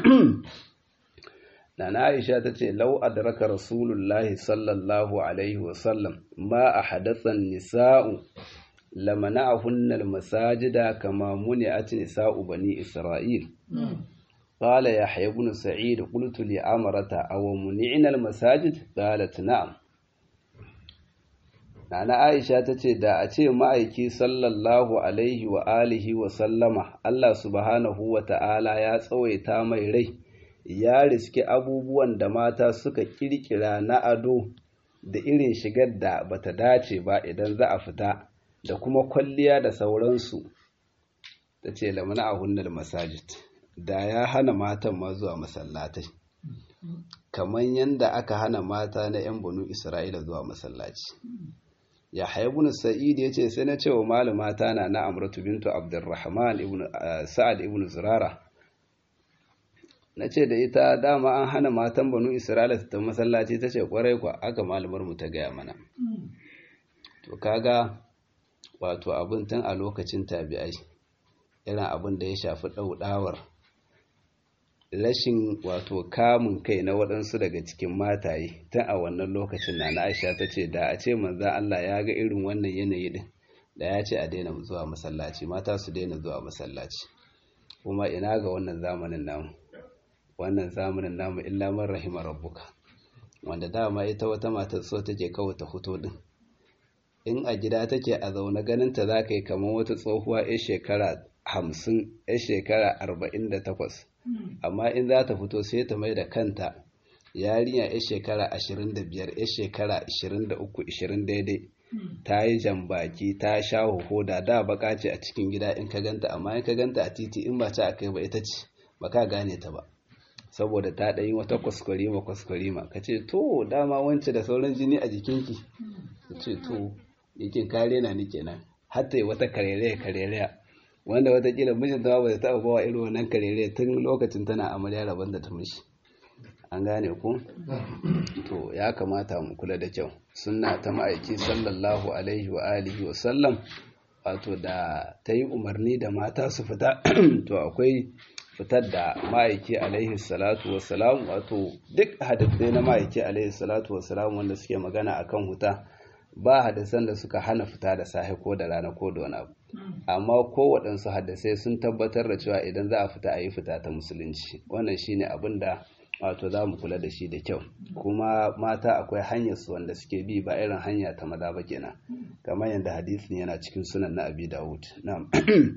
Nana Aisha ta ce, Lau adraka Rasulullahi sallallahu Alaihi wasallam ma a hadatsan nisa'u لمنعهن المساجد كما منعت نساء بني إسرائيل قال يحيى بن سعيد قلت لأمرة أو منعنا المساجد قالت نعم Nana Aisha ta ce da a ce ma'aiki sallallahu alaihi wa alihi wa sallama Allah subhanahu wa ta'ala ya tsawaita mai rai ya riski abubuwan da mata suka kirkira na ado da irin shigar da bata dace ba idan za a fita da kuma kwalliya da sauransu ta ce lamuna a hunnar masajid da ya hana matan ma zuwa masallatai kamar yadda aka hana mata na 'yan bunu isra'ila zuwa masallaci ya haibu sa'id ya ce sai na ce wa malama ta na na amratu bintu abdurrahman ibn sa'ad ibn zurara na ce da ita dama an hana matan banu isra'ila ta masallaci ta ce kwarai kwa aka malamar mu ta gaya mana to kaga wato abin tun a lokacin tabi'ai irin abin da ya shafi ɗauɗawar rashin wato kamun kai na waɗansu daga cikin mataye tun a wannan lokacin na na aisha ta ce da a ce manzan Allah ya ga irin wannan yanayi din da ya ce a daina zuwa masallaci mata su daina zuwa masallaci kuma ina ga wannan zamanin namu wannan zamanin namu illa man rahima rabbuka wanda dama ita wata matar so take kawai ta fito din in a gida take a zaune ganin ta zaka yi kamar wata tsohuwa 'yar shekara hamsin 'yar shekara arba'in da takwas amma in za ta fito sai ta mai da kanta yarinya 'yar shekara ashirin da biyar 'yar shekara ashirin da uku ashirin daidai ta yi jambaki ta sha hoda da baka ce a cikin gida in ka ganta amma in ka ganta a titi in ba ta a kai ba ita ce ba ka gane ta ba saboda ta ɗanyi wata kwaskwarima kwaskwarima ka ce to dama wance da sauran jini a jikinki ka ce to yakin kare na ni kenan hatta yi wata karereya karereya wanda watakila mijinta ba ta taɓa bawa irin wannan karereya tun lokacin tana amarya rabon da ta mishi an gane ku to ya kamata mu kula da kyau sunna ta ma'aiki sallallahu alaihi wa alihi wa sallam wato da ta yi umarni da mata su fita to akwai fitar da ma'aiki alaihi salatu wa salam wato duk hadisai na ma'aiki alaihi salatu wa salam wanda suke magana akan huta ba hadisan da suka hana fita da safe ko da rana ko da wani abu amma ko waɗansu hadisai sun tabbatar da cewa idan za a fita a yi fita ta musulunci wannan shine abin da wato za mu kula da shi da kyau kuma mata akwai hanyar su wanda suke bi ba irin hanya ta maza ba kenan kamar yadda hadisin yana cikin sunan na abi dawud na'am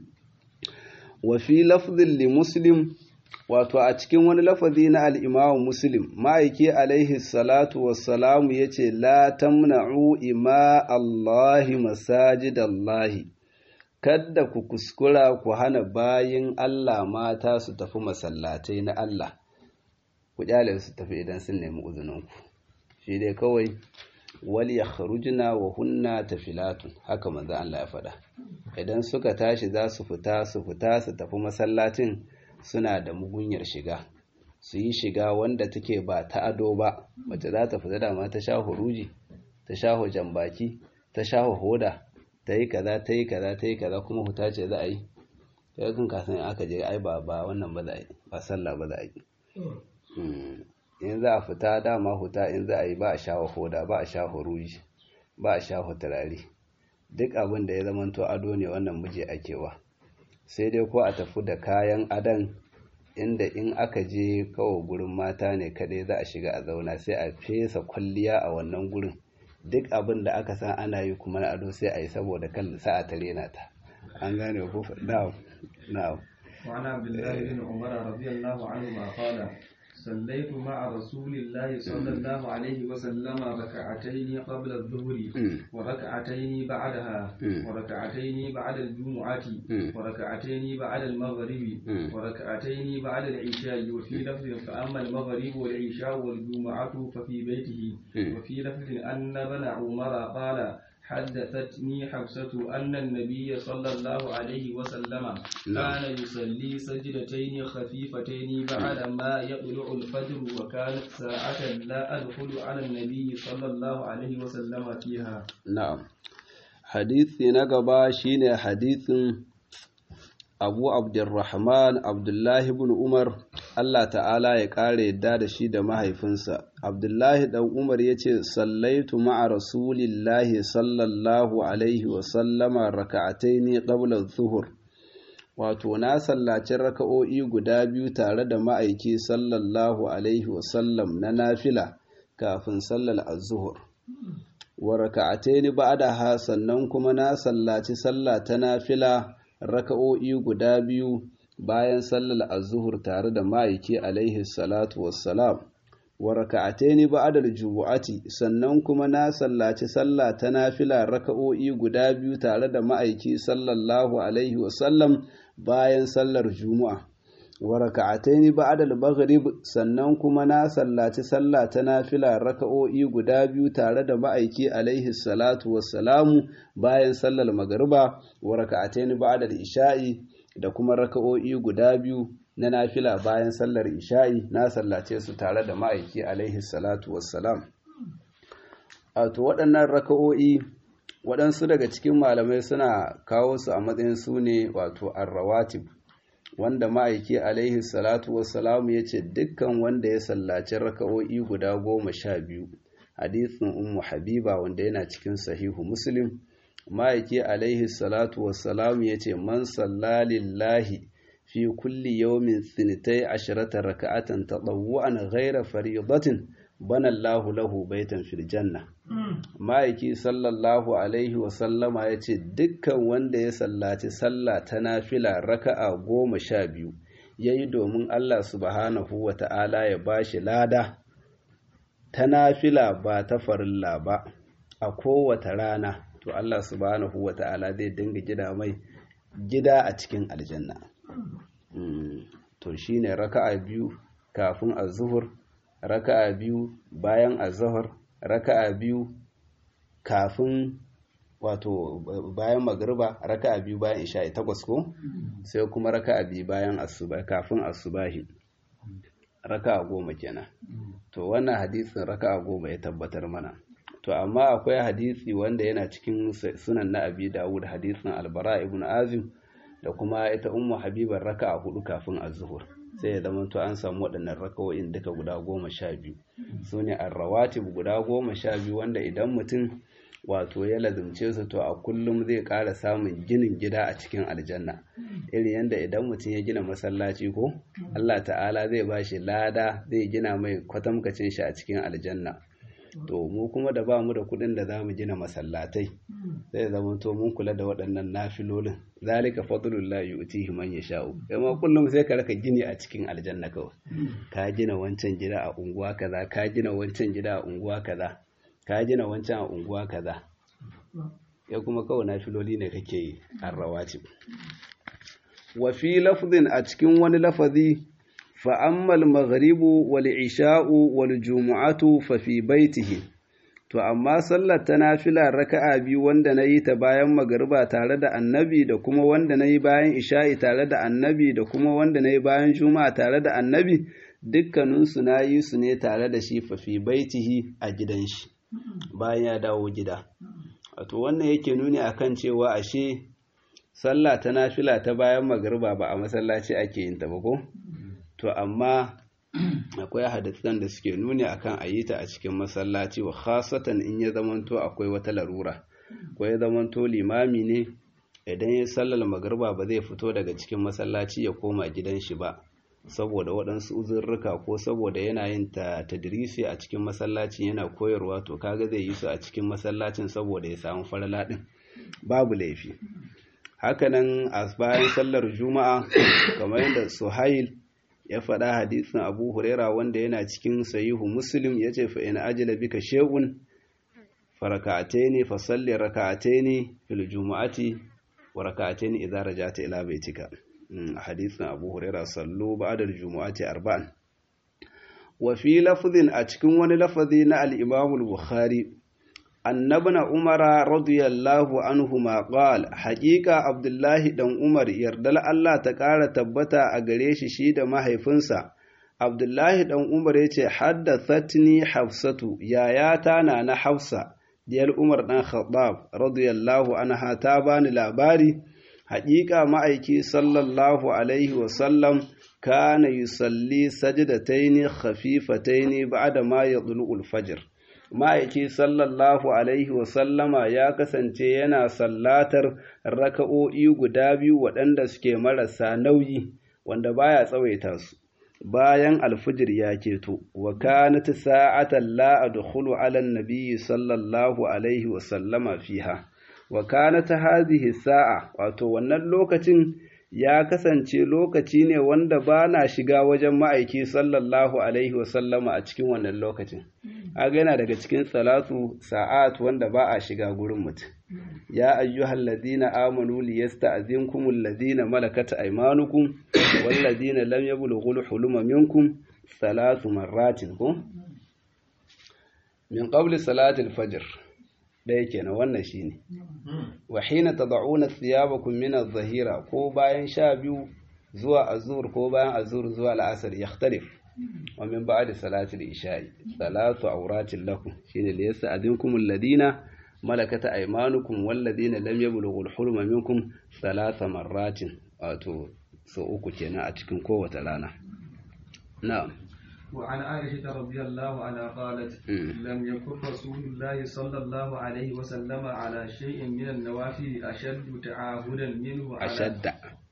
wa fi lafzin li muslim wato a cikin wani lafazi na al-imamu muslim ma'aiki alaihi salatu wassalamu yace la tamna'u ima allahi masajidallahi kadda ku kuskura ku hana bayin Allah mata su tafi masallatai na Allah ku kyale su tafi idan sun nemi uzuninku shi dai kawai wal yakhrujna wa hunna tafilatun haka manzo Allah ya faɗa idan suka tashi za su fita su fita su tafi masallacin suna da mugunyar shiga su yi shiga wanda take ba ta ado ba wacce za ta fita dama ta sha huruji ta sha jambaki ta sha hoda ta yi kaza ta yi kaza ta yi kaza kuma huta ce za a yi kai kun kasan aka je ai ba ba wannan ba za a yi ba sallah ba za a yi in za a fita dama huta in za a yi ba a sha hoda ba a sha huruji ba a sha turare duk abin da ya zamanto ado ne wannan muje akewa sai dai ko a tafi da kayan adan inda in aka je kawo gurin mata ne kadai za a shiga a zauna sai a fesa kwalliya a wannan gurin duk abin da aka san ana yi kuma na ado sai a yi saboda kan sa'a ta rena ta an gane ko na'am na'am وعن عبد الله بن عمر رضي الله عنهما قال صليت مع رسول الله صلى الله عليه وسلم ركعتين قبل الظهر وركعتين بعدها وركعتين بعد الجمعة وركعتين بعد المغرب وركعتين بعد العشاء وفي لفظ فأما المغرب والعشاء والجمعة ففي بيته وفي لفظ أن ابن عمر قال حدثتني حفصة أن النبي صلى الله عليه وسلم كان يصلي سجدتين خفيفتين بعد ما يطلع الفجر وكانت ساعة لا أدخل على النبي صلى الله عليه وسلم فيها نعم حديث نقبا شين حديث abu abdurrahman abdullahi bin umar allah ta'ala ya ƙara yadda da shi da mahaifinsa abdullahi ɗan umar ya ce sallaitu ma'a rasulillahi sallallahu alaihi wasallama raka'ataini qabla zuhur wato na sallaci raka'o'i guda biyu tare da ma'aiki sallallahu alaihi wasallam na nafila kafin sallar azuhur wa raka'ataini ba'daha sannan kuma na sallaci sallah ta nafila raka'o'i guda biyu bayan sallar azuhur tare da ma'aiki alaihi salatu wassalam wa raka'ataini ba'dal jumu'ati sannan kuma na sallaci sallah ta nafila raka'o'i guda biyu tare da ma'aiki sallallahu alaihi wasallam bayan sallar juma'a wa raka'ataini ba'dal maghrib sannan kuma na sallaci sallah ta nafila raka'o'i guda biyu tare da ma'aiki alaihi salatu wassalamu bayan sallar magriba wa raka'ataini ba'dal isha'i da kuma raka'o'i guda biyu na nafila bayan sallar isha'i na sallace su tare da ma'aiki alaihi salatu wassalam a to waɗannan raka'o'i waɗansu daga cikin malamai suna kawo su a matsayin su ne wato arrawatib wanda ma'aiki alaihi salatu wassalam ya ce dukkan wanda ya sallaci raka'o'i guda goma sha biyu hadisin ummu habiba wanda yana cikin sahihu muslim ma'aiki alaihi salatu wassalam ya ce man salla lillahi fi kulli yawmin sinitai ashirata raka'atan tadawwa'an ghaira faridatin bana Allahu lahu baitan fil janna ma'aiki sallallahu alaihi wasallama ya ce dukkan wanda ya sallaci sallah ta nafila raka'a goma sha biyu ya yi domin Allah subhanahu wa ta'ala ya ba shi lada ta nafila ba ta farilla ba a kowace rana to Allah subhanahu wa ta'ala zai dinga gida mai gida a cikin aljanna to shine raka'a biyu kafin az-zuhur raka'a biyu bayan az-zuhur raka'a biyu kafin wato bayan magriba raka'a biyu bayan isha'i takwas ko sai kuma raka'a biyu bayan asuba kafin asubahi raka'a goma kenan to wannan hadisin raka'a goma ya tabbatar mana to amma akwai hadisi wanda yana cikin sunan na abi dawud hadisin albara ibn azim da kuma ita ummu habibar raka'a hudu kafin az-zuhur sai ya zama to an samu waɗannan raka'o'in duka guda goma sha biyu su ne arrawatib guda goma sha biyu wanda idan mutum wato ya lazumce su to a kullum zai ƙara samun ginin gida a cikin aljanna irin yadda idan mutum ya gina masallaci ko Allah ta'ala zai ba shi lada zai gina mai kwatamkacin shi a cikin aljanna to mu kuma da ba mu da kuɗin da za mu gina masallatai zai zama to mun kula da waɗannan nafilolin zalika fadlullahi yu'tihi man yasha'u kuma kullum sai ka raka gini a cikin aljanna kawai ka gina wancan gida a unguwa kaza ka gina wancan gida a unguwa kaza ka gina wancan a unguwa kaza ya kuma kawai nafiloli ne kake yi arrawatib wa fi lafzin a cikin wani lafazi فأما المغرب والعشاء والجمعة ففي بيته to amma sallar ta nafila raka'a biyu wanda na yi ta bayan magariba tare da annabi da kuma wanda na yi bayan isha'i tare da annabi da kuma wanda na yi bayan juma'a tare da annabi dukkaninsu na yi su ne tare da shi fafi baitihi a gidan shi bayan ya dawo gida wato wannan yake nuni akan cewa ashe sallah ta nafila ta bayan magariba ba a masallaci ake yin ta ba ko to amma akwai hadisan da suke nuni akan a yi ta a cikin masallaci wa khasatan in ya zamanto akwai wata larura ko ya zamanto limami ne idan ya sallar magarba ba zai fito daga cikin masallaci ya koma gidan shi ba saboda waɗansu uzurruka ko saboda yana yin ta tadrisi a cikin masallacin yana koyarwa to kaga zai yi su a cikin masallacin saboda ya samu farala din babu laifi hakanan a bayan sallar juma'a kamar yadda suhail ya faɗa hadisin abu huraira wanda yana cikin sayihu muslim ya ce fa'in ajila bika she'un faraka'ataini fasalli raka'ataini fil juma'ati wa raka'ataini idza raja'ta ila baitika hadisin abu huraira sallu ba'da juma'ati arba'an wa fi lafzin a cikin wani lafazi na al-imam al-bukhari annabna umara radiyallahu anhuma qal haqiqa abdullahi dan umar yardal Allah ta ƙara tabbata a gare shi shi da mahaifinsa abdullahi dan umar yace haddathatni hafsatu yayata na na hafsa diyar umar dan khattab radiyallahu anha ta bani labari haqiqa ma'aiki sallallahu alaihi wa sallam kana yusalli sajdataini khafifataini ba'da ma yadlu'ul fajr ma'aiki sallallahu alaihi wasallama ya kasance yana sallatar raka'o'i guda biyu waɗanda suke marasa nauyi wanda baya tsawaita su bayan alfijir ya keto wa kanat sa'atan la adkhulu ala an-nabi sallallahu alaihi wasallama fiha wa kanat hadhihi sa'a wato wannan lokacin ya kasance lokaci ne wanda ba na shiga wajen ma'aiki sallallahu alaihi wasallama a cikin wannan lokacin aga yana daga cikin salatu sa'at wanda ba a shiga gurin mutum ya ayyuhal ladina amanu liyasta'zinkum alladhina malakat aymanukum wal ladina lam yablughul huluma minkum salatu marratin ko min qabli salati al-fajr ɗaya kenan wannan shine wa hina tad'una thiyabakum min adh-dhahira ko bayan sha biyu zuwa azur ko bayan azur zuwa al'asar yakhtalif wa min ba'di salati al-isha'i salatu awratin lakum shine da yasa adinkum alladina malakata aymanukum walladina lam yablughul hulma minkum salasa marratin wato so uku kenan a cikin kowace rana na'am وعن عائشة رضي الله عنها قالت لم يكن رسول الله صلى الله عليه وسلم على شيء من النوافل أشد تعاهدا منه على أشد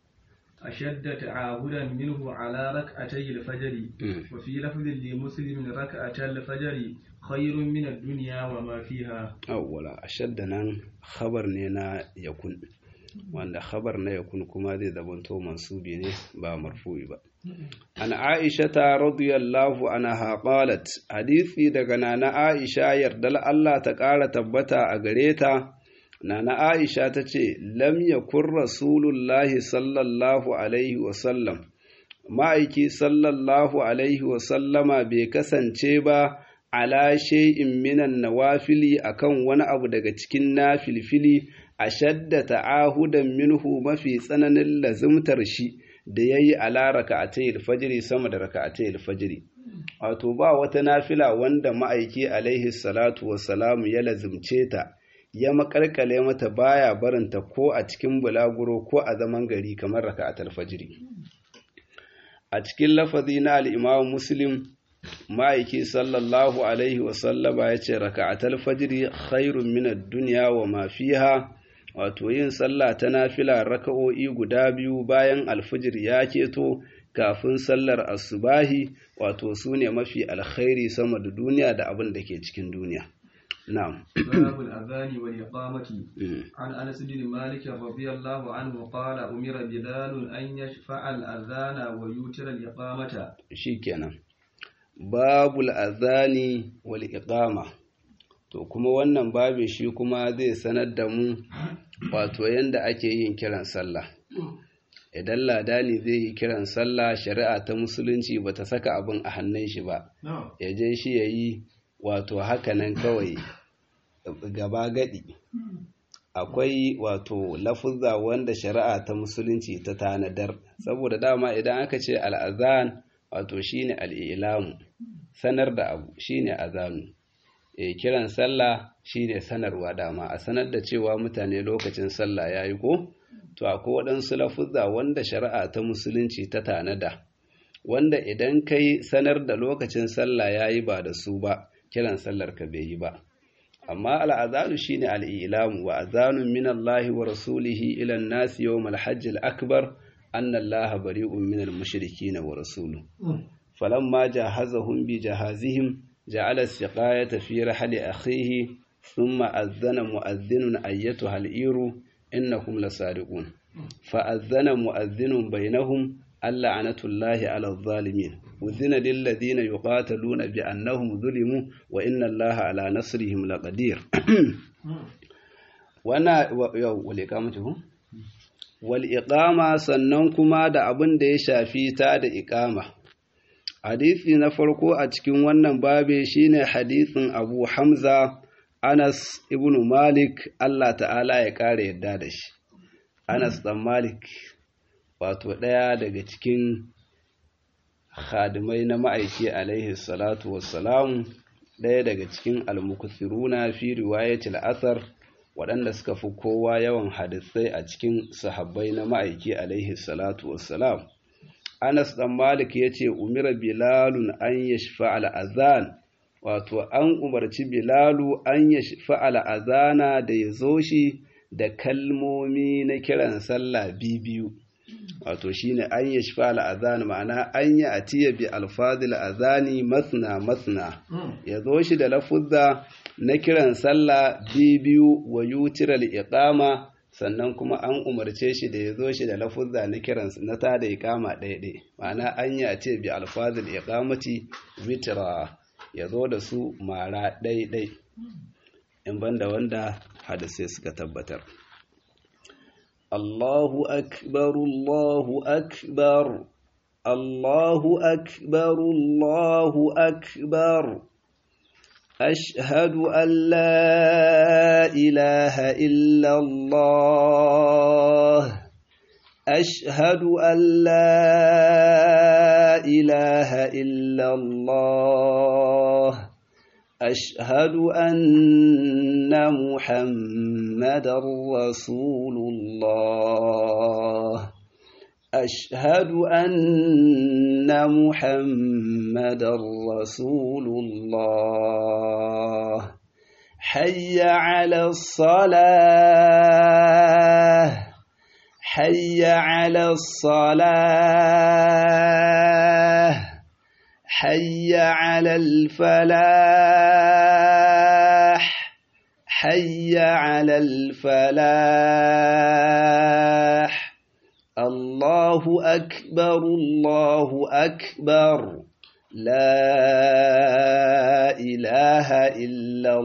أشد تعاهدا منه على ركعتي الفجر وفي لفظ لمسلم ركعة الفجر خير من الدنيا وما فيها أولا أشد نان خبر نينا يكون wanda khabar na yakun kuma zai zamanto mansubi ne ba marfu'i ba an aisha ta radiyallahu anha qalat hadisi daga nana aisha yardal Allah ta ƙara tabbata a gare ta nana aisha ta ce lam yakun rasulullahi sallallahu alaihi wa sallam ma'aiki sallallahu alaihi wa sallama bai kasance ba ala shay'in minan nawafili akan wani abu daga cikin nafilfili ashadda ta'ahudan minhu mafi tsananin lazimtar shi da yayi ala raka'atayil fajri sama da raka'atayil fajri wato ba wata nafila wanda ma'aiki alaihi salatu wassalamu ya lazimce ta ya makalkale mata baya barinta ko a cikin bulaguro ko a zaman gari kamar raka'atul fajri a cikin lafazi na al-Imam Muslim ma'aiki sallallahu alaihi wasallama ya ce raka'atul fajri khairun min ad-dunya wa ma fiha wato yin sallah ta nafila raka'o'i guda biyu bayan alfijir ya keto kafin sallar asubahi wato su ne mafi alkhairi sama da duniya da abin da ke cikin duniya na'am باب الأذان والإقامة عن أنس بن مالك رضي الله عنه قال أمر بلال أن يشفع الأذان ويوتر الإقامة shikenan babul azani wal iqama to kuma wannan babin shi kuma zai sanar da mu wato yanda ake yin kiran sallah idan ladani zai yi kiran sallah shari'a ta musulunci bata saka abin a hannun shi ba ya je shi ya yi wato hakanan kawai gaba gadi akwai wato lafuzza wanda shari'a ta musulunci ta tanadar saboda dama idan aka ce al'azan wato shine al'ilamu sanar da abu shine azanu e kiran sallah shine sanarwa dama a sanar da cewa mutane lokacin sallah yayi ko to akwai waɗansu lafuzza wanda shari'a ta musulunci ta tanada wanda idan kai sanar da lokacin sallah yayi ba da su ba kiran sallar ka bai yi ba amma al'azanu shine al'ilamu wa azanun min Allah wa rasulihi ila an-nas yawm al-hajj al-akbar anna Allah bari'un min al-mushrikeen wa rasuluhu falamma jahazahum bi jahazihim جعل السقاية في رحل أخيه ثم أذن مؤذن أيتها الإير إنكم لصادقون فأذن مؤذن بينهم اللعنة الله على الظالمين أذن للذين يقاتلون بأنهم ظلموا وإن الله على نصرهم لقدير وانا والإقامة والإقامة سننكما دا أبن دي شافي تا دا إقامة hadisi na farko a cikin wannan babe shine hadisin Abu Hamza Anas ibn Malik Allah ta'ala ya kare yadda da shi Anas dan Malik wato ɗaya daga cikin khadimai na ma'aiki alaihi salatu wassalam ɗaya daga cikin almukusiruna fi riwayatil asar waɗanda suka fi kowa yawan hadisai a cikin sahabbai na ma'aiki alaihi salatu wassalam Anas ɗan Malik ya ce, Umira Bilalun an ya shafa al'azan, wato, an umarci Bilalu an ya shafa al'azana da ya zo shi da kalmomi na kiran sallah biyu. Wato, shi ne an ya shafa al'azan, ma'ana an yi a tiya bi alfazil azani masna masna, ya zo shi da lafuzza na kiran sallah biyu wa yutiral iqama sannan kuma an umarce shi da ya zo shi da lafuzza na kiran na ta da iqama ɗaya ma'ana an ya ce bi alfazil iqamati witra ya zo da su mara ɗaya in banda wanda hadisai suka tabbatar Allahu akbar Allahu akbar Allahu akbar Allahu akbar أشهد أن لا إله إلا الله أشهد أن لا إله إلا الله أشهد أن محمدا رسول الله أشهد أن محمدا رسول الله حي على الصلاة حي على الصلاة حي على الفلاح حي على الفلاح الله أكبر الله أكبر لا إله إلا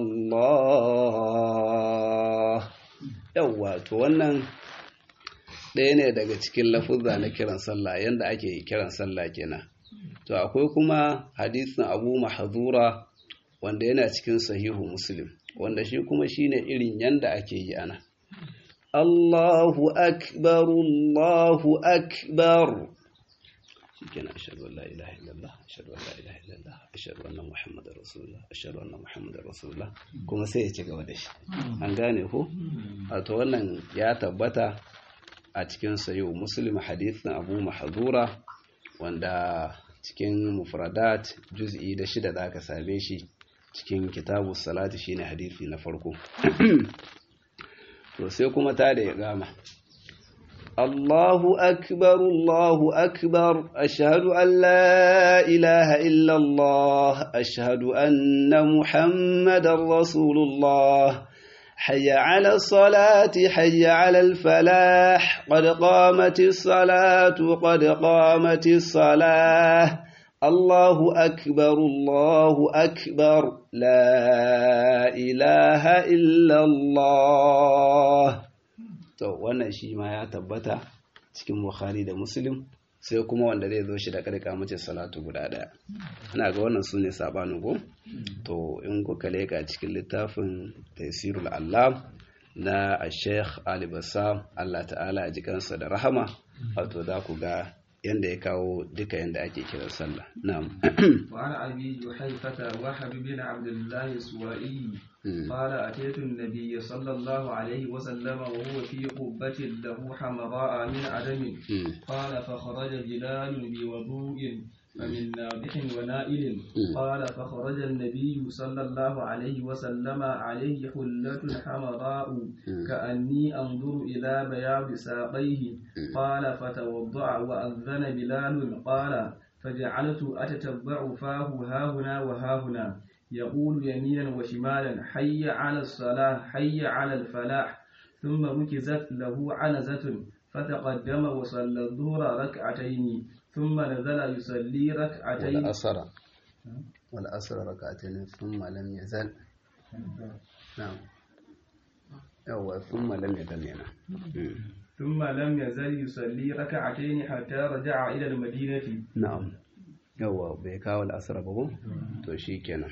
الله yawwa to wannan ɗaya ne daga cikin lafuzza na kiran sallah yanda ake kiran sallah kenan to akwai kuma hadisin abu mahazura wanda yana cikin sahihu muslim wanda shi kuma shine irin yanda ake yi ana Allahu akbar Allahu akbar shikenan ashhadu an la ilaha illallah ashhadu an la ilaha illallah ashhadu anna muhammadar rasulullah ashhadu anna muhammadar rasulullah kuma sai ya ci gaba da shi an gane ko a to wannan ya tabbata a cikin sayo muslim hadithin abu mahzura wanda cikin mufradat juz'i da shida da aka same shi cikin kitabu salati shine hadisi na farko to sai kuma ta da ya gama Allahu akbar Allahu akbar ashhadu an la ilaha illa Allah ashhadu anna muhammadar rasulullah حي على الصلاة حي على الفلاح قد قامت الصلاة قد قامت الصلاة الله أكبر الله أكبر لا إله إلا الله to wannan shi ma ya tabbata cikin Bukhari da Muslim sai kuma wanda zai zo shi da karka mace salatu guda daya ina ga wannan sune sabanin go to in kuka leka cikin littafin Taysirul Allam na Sheikh Ali Bassam Allah ta'ala ya ji kansa da rahama wato za ku ga yanda ya kawo duka yanda ake kiran sallah na'am وعن أبي جحيفة وهب بن عبد الله السوائي قال أتيت النبي صلى الله عليه وسلم وهو في قبة له حمراء من عدم قال فخرج بلال بوضوء فمن ناضح ونائل قال فخرج النبي صلى الله عليه وسلم عليه حلة حمراء كأني أنظر إلى بياض ساقيه قال فتوضأ وأذن بلال قال فجعلت أتتبع فاه هاهنا وهاهنا يقول يمينا وشمالا حي على الصلاة حي على الفلاح ثم ركزت له عنزة فتقدم وصلى الظهر ركعتين ثم نزل يصلي ركعتين والأسر والأسر ركعتين ثم لم يزل نعم يوه ثم لم يزل هنا ثم لم يزل يصلي ركعتين حتى رجع إلى المدينة نعم yawa bai kawo al'asar ba ko to shi kenan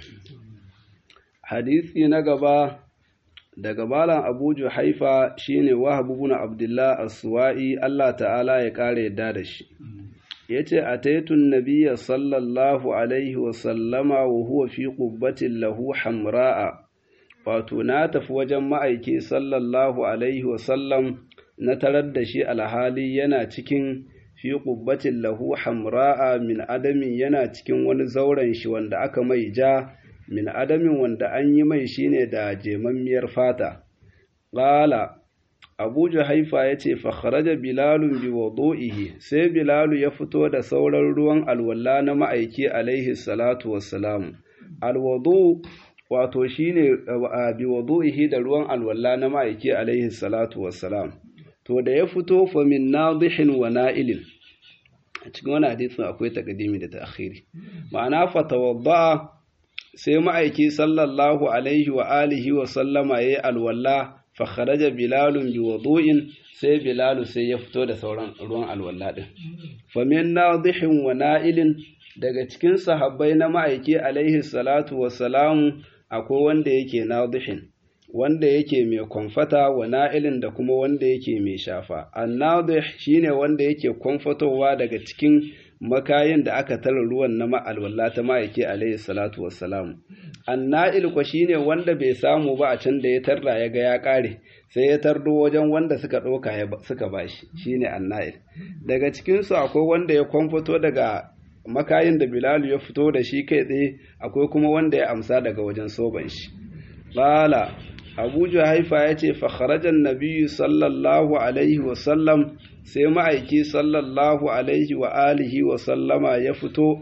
hadisi na gaba daga balan abu haifa shine wahab ibn abdullah as-suwa'i Allah ta'ala ya kare yadda da shi yace ataitun nabiyya sallallahu alaihi wa sallama wa huwa fi qubbatin lahu hamra'a wato na tafi wajen ma'aiki sallallahu alaihi wa sallam na tarar da shi alhali yana cikin fi ƙubbatin lahu hamra'a min adamin yana cikin wani zauren shi wanda aka mai ja min adamin wanda an yi mai shine da jemammiyar fata ƙala abu haifa ya ce fakharaja bilalun bi wudu'ihi sai bilalu ya fito da sauran ruwan alwala na ma'aiki alaihi salatu wassalamu alwudu wato shine bi wudu'ihi da ruwan alwala na ma'aiki alaihi salatu wassalam to da ya fito fa min nadihin wa na'ilin a cikin wani hadisin akwai takadimi da ta'khiri ma'ana fa tawadda sai ma'aiki sallallahu alaihi wa alihi wa sallama yayi alwala fa kharaja bilalun bi wudu'in sai bilalu sai ya fito da sauran ruwan alwala din fa min nadihin wa na'ilin daga cikin sahabbai na ma'aiki alaihi salatu wa salamu akwai wanda yake nadihin wanda yake mai kwamfata wa na'ilin da kuma wanda yake mai shafa annadih shine wanda yake kwamfatowa daga cikin makayin da aka tara ruwan na ma'alwala ta ma'aiki alaihi salatu wassalam anna'il kwa shine wanda bai samu ba a can da ya tarra ya ga ya kare sai ya tardo wajen wanda suka ɗauka suka bashi shine anna'il daga cikinsu akwai wanda ya kwamfato daga makayin da bilalu ya fito da shi kai tsaye akwai kuma wanda ya amsa daga wajen soban shi Bala Abu Juhaifa ya ce fakharajan Nabiyyu sallallahu alaihi wa sallam sai ma'aiki sallallahu alaihi wa alihi wa sallama ya fito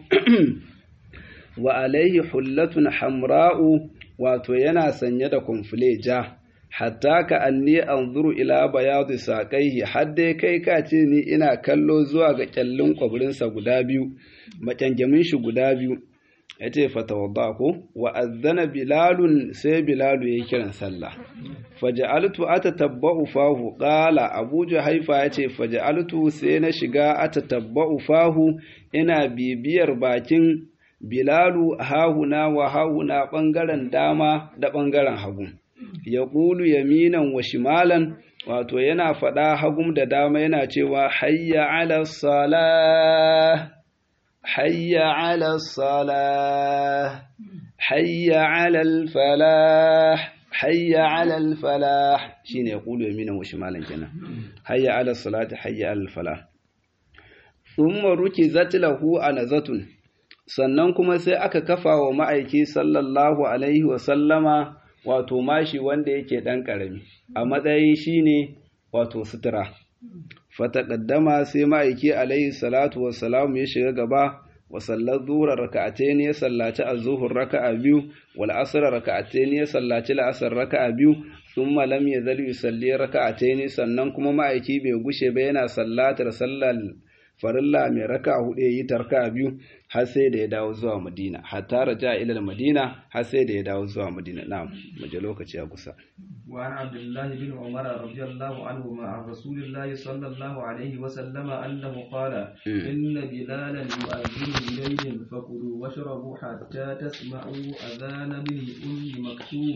wa alaihi hullatun hamra'u wato yana sanye da kumfule ja hatta ka anni anzuru ila bayadu saqaihi har dai kai ka ce ni ina kallo zuwa ga kyallin kwaburinsa guda biyu makyangamin shi guda biyu yace fatawadda ko wa azzana bilalun sai bilalu yayi kiran sallah faja'altu atatabba'u fahu qala abu juhaifa yace faja'altu sai na shiga atatabba'u fahu ina bibiyar bakin bilalu hahuna wa hahuna bangaren dama da bangaren hagu ya ƙulu yaminan wa shimalan wato yana faɗa hagum da dama yana cewa hayya ala salah hayya ala salah hayya ala falah hayya ala falah shine ya ƙulu yaminan wa shimalan kenan hayya ala salati hayya ala falah thumma rukizat lahu anazatun sannan kuma sai aka kafa wa ma'aiki sallallahu alaihi wa sallama wato mashi wanda yake ɗan ƙarami a matsayin shi ne wato sutura fataƙaddama sai ma'aiki alaihi salatu wassalamu ya shiga gaba wa sallar zuwa raka'atain ya sallaci az-zuhur raka'a biyu wal asr raka'atain ya sallaci al-asr raka'a biyu thumma lam yazal yusalli raka'atain sannan kuma ma'aiki bai gushe ba yana sallatar sallar farilla mai raka hudu yi tarka biyu har sai da ya dawo zuwa madina hatta raja ila madina har sai da ya dawo zuwa madina na'am mu je lokaci ya kusa وعن عبد الله بن عمر رضي الله عنهما عن رسول الله صلى الله عليه وسلم أنه قال إن بلالا يؤذن بليل فكلوا واشربوا حتى تسمعوا أذان ابن أم مكتوم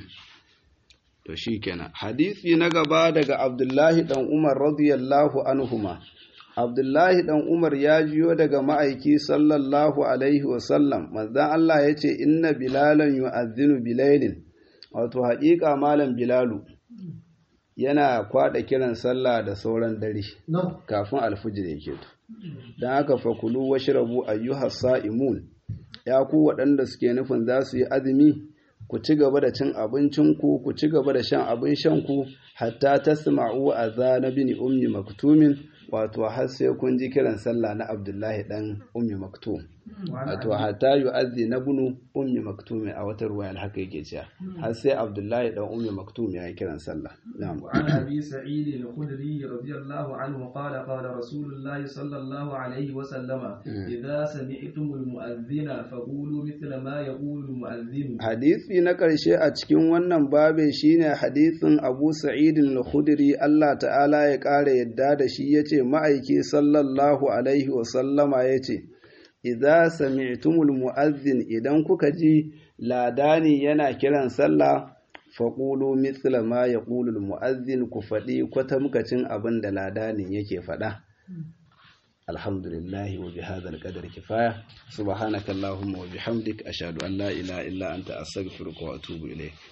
to shikenan hadisi na gaba daga Abdullahi dan Umar radiyallahu anhuma Abdullahi ɗan Umar ya jiyo daga ma'aiki sallallahu Alaihi wasallam, manzan Allah ya ce, Inna Bilalan yu'azzinu bilailin, wato haƙiƙa Malam Bilalu yana kwaɗa kiran sallah da sauran dare kafin alfijir ya keto. Don haka fakulu wa shirabu ayyuhas sa'imun, ya ku waɗanda suke nufin za su yi azumi, ku ci gaba da cin abincinku, ku ci gaba da shan abin shanku, hatta tasma'u azana bin ummi maktumin wato har sai kun ji kiran sallah na Abdullahi dan Ummi Maktum wato hatta yu'azzi na bunu Ummi Maktum a wata ruwaya haka yake cewa har sai Abdullahi dan Ummi Maktum ya yi kiran sallah na'am wa an abi sa'id al-khudri radiyallahu anhu qala qala rasulullah sallallahu alaihi wa sallama idza sami'tum al-mu'adhdhina faqulu mithla ma yaqulu al-mu'adhdhin hadisi na karshe a cikin wannan babe shine hadisin Abu Sa'id al-Khudri Allah ta'ala ya kare yadda da shi yace ma'aiki sallallahu alaihi wasallama ya ce, Iza sami'tumul mu'azzin idan kuka ji ladani yana kiran sallah, faƙulu mithla ma ya ƙulul mu'azzin ku faɗi kwatamkacin abin da ladanin yake faɗa. Alhamdulillahi wa bihadhal qadar kifaya subhanakallahumma wa bihamdik ashhadu an la ilaha illa anta astaghfiruka wa atubu ilayk